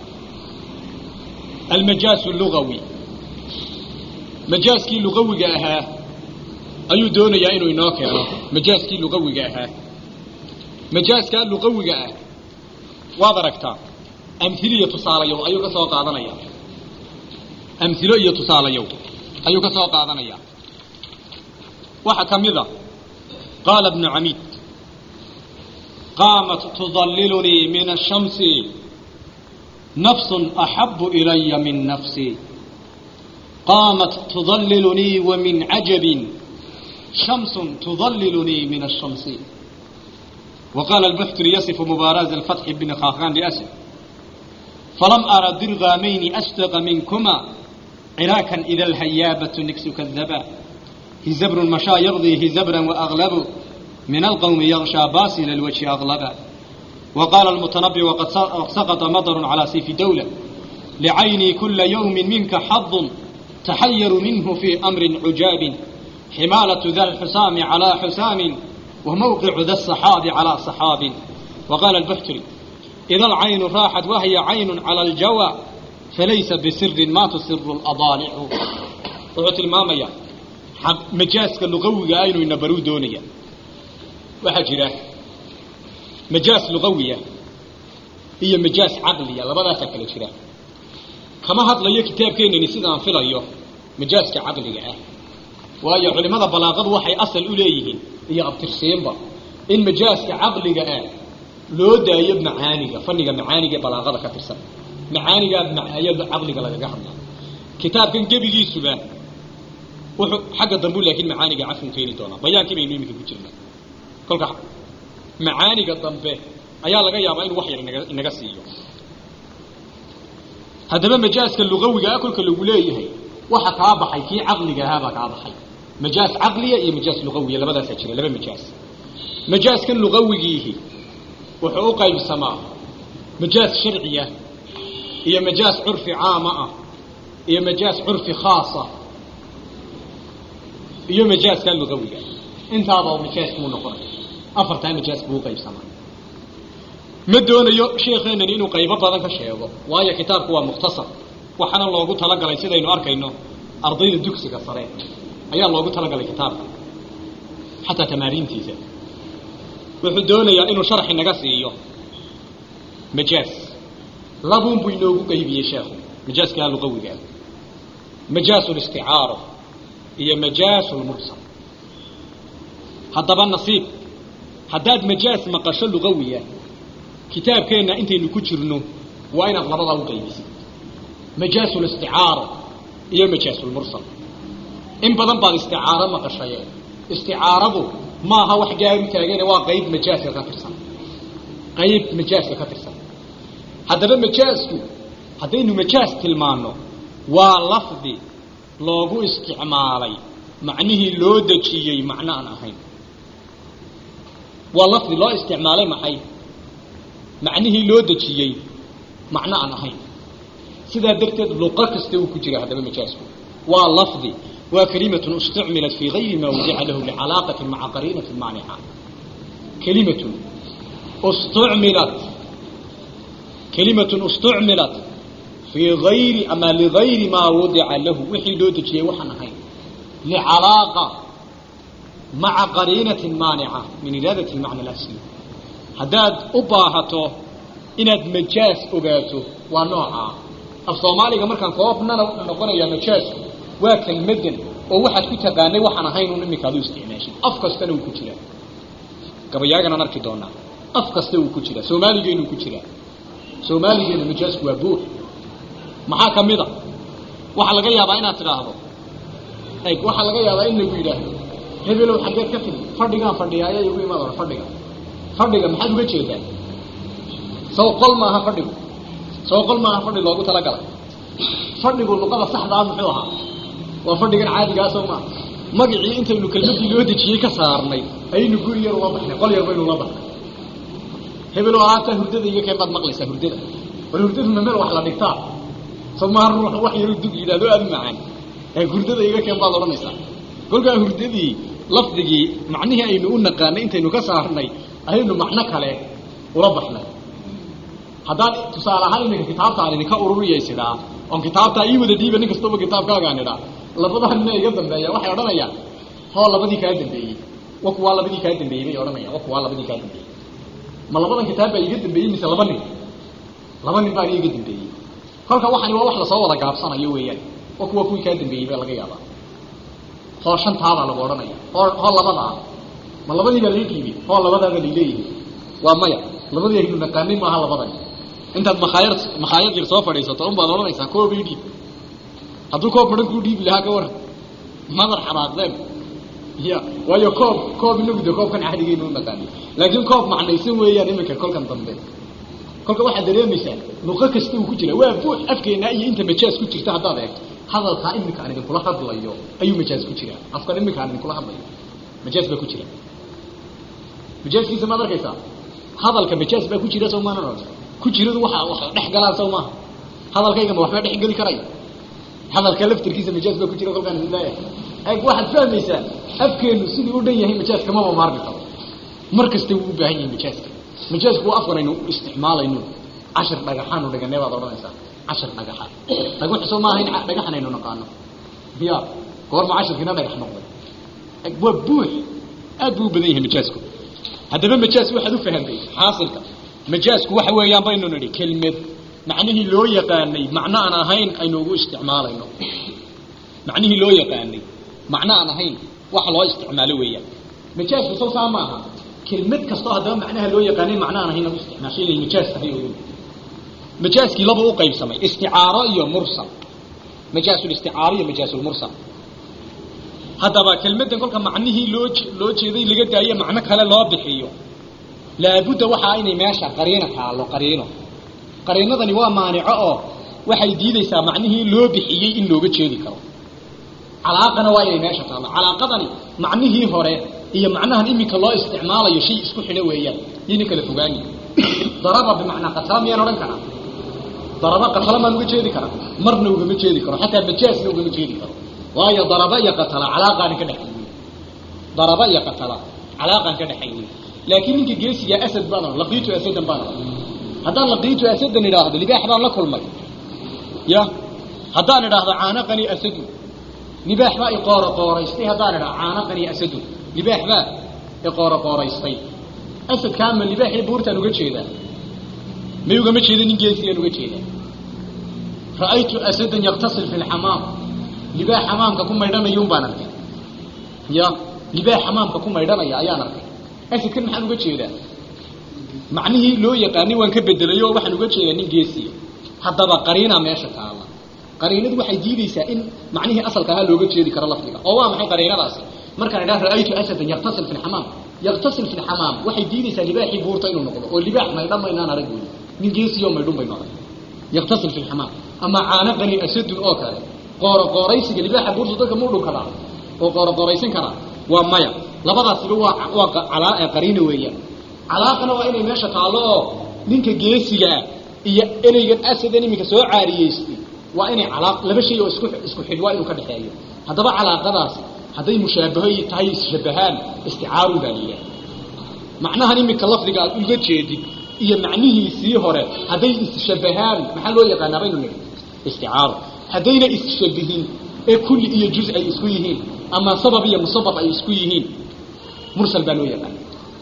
almajaasu lugawi majaaskii lugawiga ahaa ayuu doonayaa inuu inoo keeno majaaskii lugawiga ahaa majaaskaa luqawiga ah waad aragtaa amhiliyo tusaalayow ayuu ka soo qaadanaya amhilo iyo tusaalayow ayuu ka soo qaadanaya waxaa ka mid a qaala bnu camiid qaamat tudallilunii min ashamsi nafsun axabu ilaya min nafsi qaamat tudallilunii wa min cajabin shamsun tudallilunii min ashamsi وقال البحتري يصف مبارز الفتح بن خاخان لأسد فلم أرى درغامين أصدق منكما عراكا إذا الهيابة نكس كذبا هزبر مشى يغضي هزبرا وأغلب من القوم يغشى باسل الوجه أغلبا وقال المتنبي وقد سقط مطر على سيف دولة لعيني كل يوم منك حظ تحير منه في أمر عجاب ximaalatu da lxusaami calaa xusaamin wa mawqicu da saxaabi calaa saxaabin wa qaala albuxturi ida alcaynu raaxat wahya caynun cala aljawa falaysa bisirin ma tusiru ladaalicu wuxuu tilmaamayaa majaaska luqawiga ah inuu inabaruu doonaya waxaa jira majaas luqawiya iyo majaas caqliya labadaasaa kala jira kama hadlayo kitaabkeenani sidaan filayo majaaska caqliga ah waayo culimada balaaqadu waxay asal u leeyihiin iyo abtirsiinba in majaaska caqliga ah loo daayo macaaniga faniga macaaniga ee balaaqada ka tirsan macaanigaa ayaa caqliga lagaga hadlaa kitaabkan gebigiisuba wuxuu xagga dambu laakiin macaaniga cafun keeni doonaa bayaankii baynu iminka ku jirnaa kolka macaaniga dambe ayaa laga yaabaa inu wax yar inaga inaga siiyo haddaba majaaska lugawiga ah kolka lagu leeyahay waxa kaa baxay kii caqliga ahaabaa kaa baxay majaas caqliya iyo majaas lugawiya labadaasaa jira laba majaas majaaskan lugawigiihi wuxuu u qaybsamaa majaas sharciya iyo majaas curfi caama ah iyo majaas curfi khaasa iyo majaaskaa lugawiga intaaba majaaskuu noqonaya afartaa majaas buu uqaybsamaa ma doonayo sheekeenani inuu qaybo badan ka sheego waayo kitaabku waa mukhtasar waxaana loogu talagalay sidaynu arkayno ardayda dugsiga sare ayaa loogu talagalay kitaabka xataa tamaariintiisa wuxuu doonayaa inuu sharxi naga siiyo majaas labuun buu inoogu qaybiyey sheekhu majaaskaa luqawiga ah majaasu listicaaro iyo majaasu lmursal haddaba nasiib haddaad majaas maqasho luqawiya kitaabkeenna intaynu ku jirno waa inaad labadaa u qaybisid majaasu listicaaro iyo majaasu lmursal in badan baad isticaaro maqashaye isticaaradu maaha wax gaaru taagane waa qayb majaaska ka tirsan qayb majaaska ka tirsan haddaba majaasku haddaynu majaas tilmaano waa lafdi loogu isticmaalay macnihii loo dejiyey macno aan ahayn waa lafdi loo isticmaalay maxay macnihii loo dejiyey macno aan ahayn sidaa darteed luqo kasta uu ku jira haddaba majaasku waa lafdi waa kalimatun istucmilat fii gayri ma wadica lahu licalaaqatin maca qariinatin maanica kalimatun istucmilat kalimatun istucmilat fii gayri ama ligayri maa wadica lahu wixii loo dejiyey waxaan ahayn licalaaqa maca qariinatin maanica min iraadati lmacna alasli haddaad u baahato inaad majaas ogaato waa noocaa af soomaaliga markaan koobnana noqonayaa majaasku waa kelmadan oo waxaad ku taqaanay waxaan ahayn un iminka adu isticmaashay af kastana uu ku jiraa gabayaaganaan arki doonaa af kasta uu ku jiraa soomaaligeenu ku jiraa soomaaligeena majaasku waa buux maxaa ka mid a waxaa laga yaabaa inaad tidhaahdo eg waxaa laga yaabaa in lagu yidhaahdo hebelow xaggeed ka timi fadhigaan fadhiyaaya igu imaad hore fadhiga fadhiga maxaad uga jeedaa saw qol maaha fadhigu saw qol maaha fadhi loogu talagalay fadhigu luqada saxdaa muxuu ahaa waa fadhigan caadigaasoo maa magacii intaynu kelmadii loo dejiyey ka saarnay ayaynu guri yar ula baxnay qol yar baynu ula baxnay hebelo alaabtaa hurdada iga keen baad maqlaysaa hurdada war hurdadu ma meel wax la dhigtaa soo maaha ruux wax yaru dug yidhahdo aada u macaan ee hurdada iga keen baad odhanaysaa kolkaa hurdadii lafdigii macnihii aynu u naqaanay intaynu ka saarnay ayaynu macno kale ula baxnay haddaan tusaale ahaan iminka kitaabtaan idinka ururiyaysidaa oon kitaabtaa ii wada dhiiba nin kastaba kitaabkaagaan idhaa labadaa nina iga dambeeya waxay odhanayaan hoo labadii kaa dambeeyey wa kuwaa labadii kaa dambeeyey bay odhanayaan wa kuwaa labadii kaa dambeeyey ma labadan kitaab baa iga dambeeyey mise laba nin laba nin baan iga dambeeyey kolka waxani waa wax lasoo wada gaabsanayo weeyaan wa kuwa kuwii kaa dambeeyey baa laga yaabaa hoo shantaadaa lagu odhanaya hoo hoo labadaa ma labadii baa lai dhiibay hoo labadaaba laileeyihi waa maya labadii aynu naqaanay maaha labadan intaad makhaayad makhaayad yar soo fadhiisato un baad odhanaysaa koob ii dhiib hadduu koob badan kuu dhiibi lahaa ka waran madar xanaaqdeen ya waayo koob koob inagu de koobkan cadigeynu u naqaanay laakiin koob macnaysan weeyaan iminka kolkan dambe kolka waxaad dareemaysaa luqo kasta uu ku jira waa buux afkeenaa iyo inta majaas ku jirta haddaad eegto hadalkaa iminka aan idinkula hadlayo ayuu majaas ku jiraa afkan iminka aan idinkula hadlayo majaas baa ku jira majaaskiisa maad arkaysaa hadalka majaas baa ku jira soo maana ku jiradu waxa wax dhex galaan soo maaha hadalkaygama waxbaa dhex geli karaya hadalka laftirkiisa majaas baa ku jira kolkaan idin leeyahay waxaad fahmaysaa afkeenu sidii u dhan yahay majaaska maba maarmi karo mar kasta wuu u baahan yahay majaaska majaasku waa afkan aynu isticmaalayno cashir dhagaxaanu dhaganee baad odhanaysaa cashir dhagaxa dhagaxu soo maaha in dhagaxan aynu naqaano ya goorma cashirkiina dhagax noqday waa buux aad buu u badan yahay majaasku haddaba majaas waxaad u fahamtay xaasilka majaasku waxa weeyaan baynu nidhi kelmed macnihii loo yaqaanay macno aan ahayn aynu ugu isticmaalayno macnihii loo yaqaanay macno aan ahayn waxa loo isticmaalo weeyaan majaasku soo saa maaha kelmad kastoo haddaba macnaha loo yaqaanay macno aan ahayn lagu isticmaasho inay majaas tahay oo majaaskii laba u qaybsamay isticaaro iyo mursal majaasul-isticaaro iyo majaasulmursal haddaba kelmaddan kolka macnihii loo loo jeeday laga daayo macno kale loo bixiyo laabudda waxaa inay meesha qariino taallo qariino qariinadani waa maanico oo waxay diidaysaa macnihii loo bixiyey in looga jeedi karo calaaqana waa inay meesha taallo calaaqadani macnihii hore iyo macnahan iminka loo isticmaalayo shay isku xidho weeyaan yayna kala fogaani daraba bimacnaa qatala miyaan odhan karaa daraba qatala maan uga jeedi karaa marna ugama jeedi karo xataa majaasna ugama jeedi karo waayo daraba iyo qatala calaaqaana ka dhexaynin daraba iyo qatala calaaqaan ka dhexaynin laakiin ninka geesiga asad baan ohan laqiitu asadan baan ohan haddaan laqiitu asadan idhaahdo libaax baan la kulmay ya haddaan idhaahdo caanaqani asadu libaax baa iqooro qooraystay haddaan idhaahdo caanaqani asadu libaax baa iqooro qooraystay asadkaama libaaxii buurtaan uga jeedaa may ugama jeeda nin geesigaan uga jeedaa ra'aytu asadan yaktasil fi lxamaam libaax xamaamka ku maydhanayuun baan arkay ya libaax xamaamka ku maydhanaya ayaan arkay asadkan maxaan uga jeedaa macnihii loo yaqaanay waan ka bedelayo waxaan uga jeedaa nin geesiya haddaba qariinaa meesha taala qariinadu waxay diidaysaa in macnihii asalka ahaa looga jeedi karo lafdiga oo waa maxay qariinadaasi markaan idhaha ra'aytu asadan yaktasil fi lxamaam yaktasil fi lxamaam waxay diidaysaa libaaxii buurta inuu noqdo oo libaax maydhan maynaan arag wey nin geesiyo maydhun baynu arag yaktasil fi lxamaam ama caanaqani asadun oo kale qooro qooraysiga libaaxa buurta dadka muu dhunkadaa oo qooro qooraysan karaa waa maya labadaasiba waa waa calaa qariina weeyaan calaaqana waa inay meesha taallo oo ninka geesigaa iyo ereygan asadan iminka soo caariyeystay waa inay calaaq laba shay oo isku isku xidh waa inuu ka dhexeeyo haddaba calaaqadaasi hadday mushaabaho tahay isshabahaan isticaaru baa liyaa macnahan iminka lafdiga aad uga jeedid iyo macnihiisii hore hadday isshabahaan maxaa loo yaqaanaa baynu nidhi isticaaro haddayna isshabihin ee kulli iyo juz ay isku yihiin ama sabab iyo musabab ay isku yihiin mursal baa loo yaqaana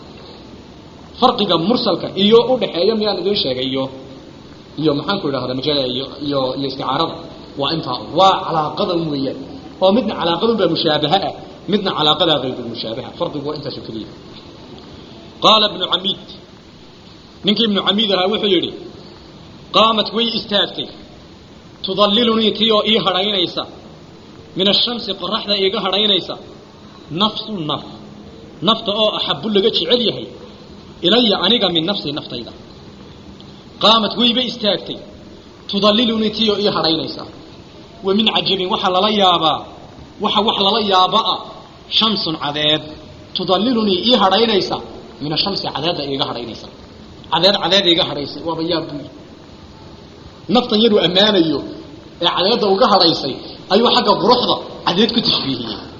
farqiga mursalka iyo u dhaxeeya miyaan idin sheegay iyo iyo maxaan ku idhahda maja iyo iyo iyo isticaarada waa intaa waa calaaqadan weeyaan oo midna calaaqadun baa mushaabaha ah midna calaaqadaa qaybulmushaabaha farqigu waa intaas oo keliya qaala ibnu camiid ninkii ibnu camiid ahaa wuxuu yidhi qaamat way istaagtay tudallilunii tii oo ii hadhaynaysa min ashamsi qoraxda iiga hadhaynaysa nafsu naf nafta oo axabu laga jecel yahay ilaya aniga min nafsii naftayda qaamat wayba istaagtay tudallilunii tii oo ii hadhaynaysa wa min cajabin waxaa lala yaabaa waxa wax lala yaabaa shamsun cadeed tudallilunii ii hadhaynaysa min ashamsi cadeedda iiga hadhaynaysa cadeed cadeed iiga hadhaysay waaba yaab buy naftan yaruu ammaanayo ee cadeedda uga hadhaysay ayuu xagga quruxda cadeed ku tashbiihiyey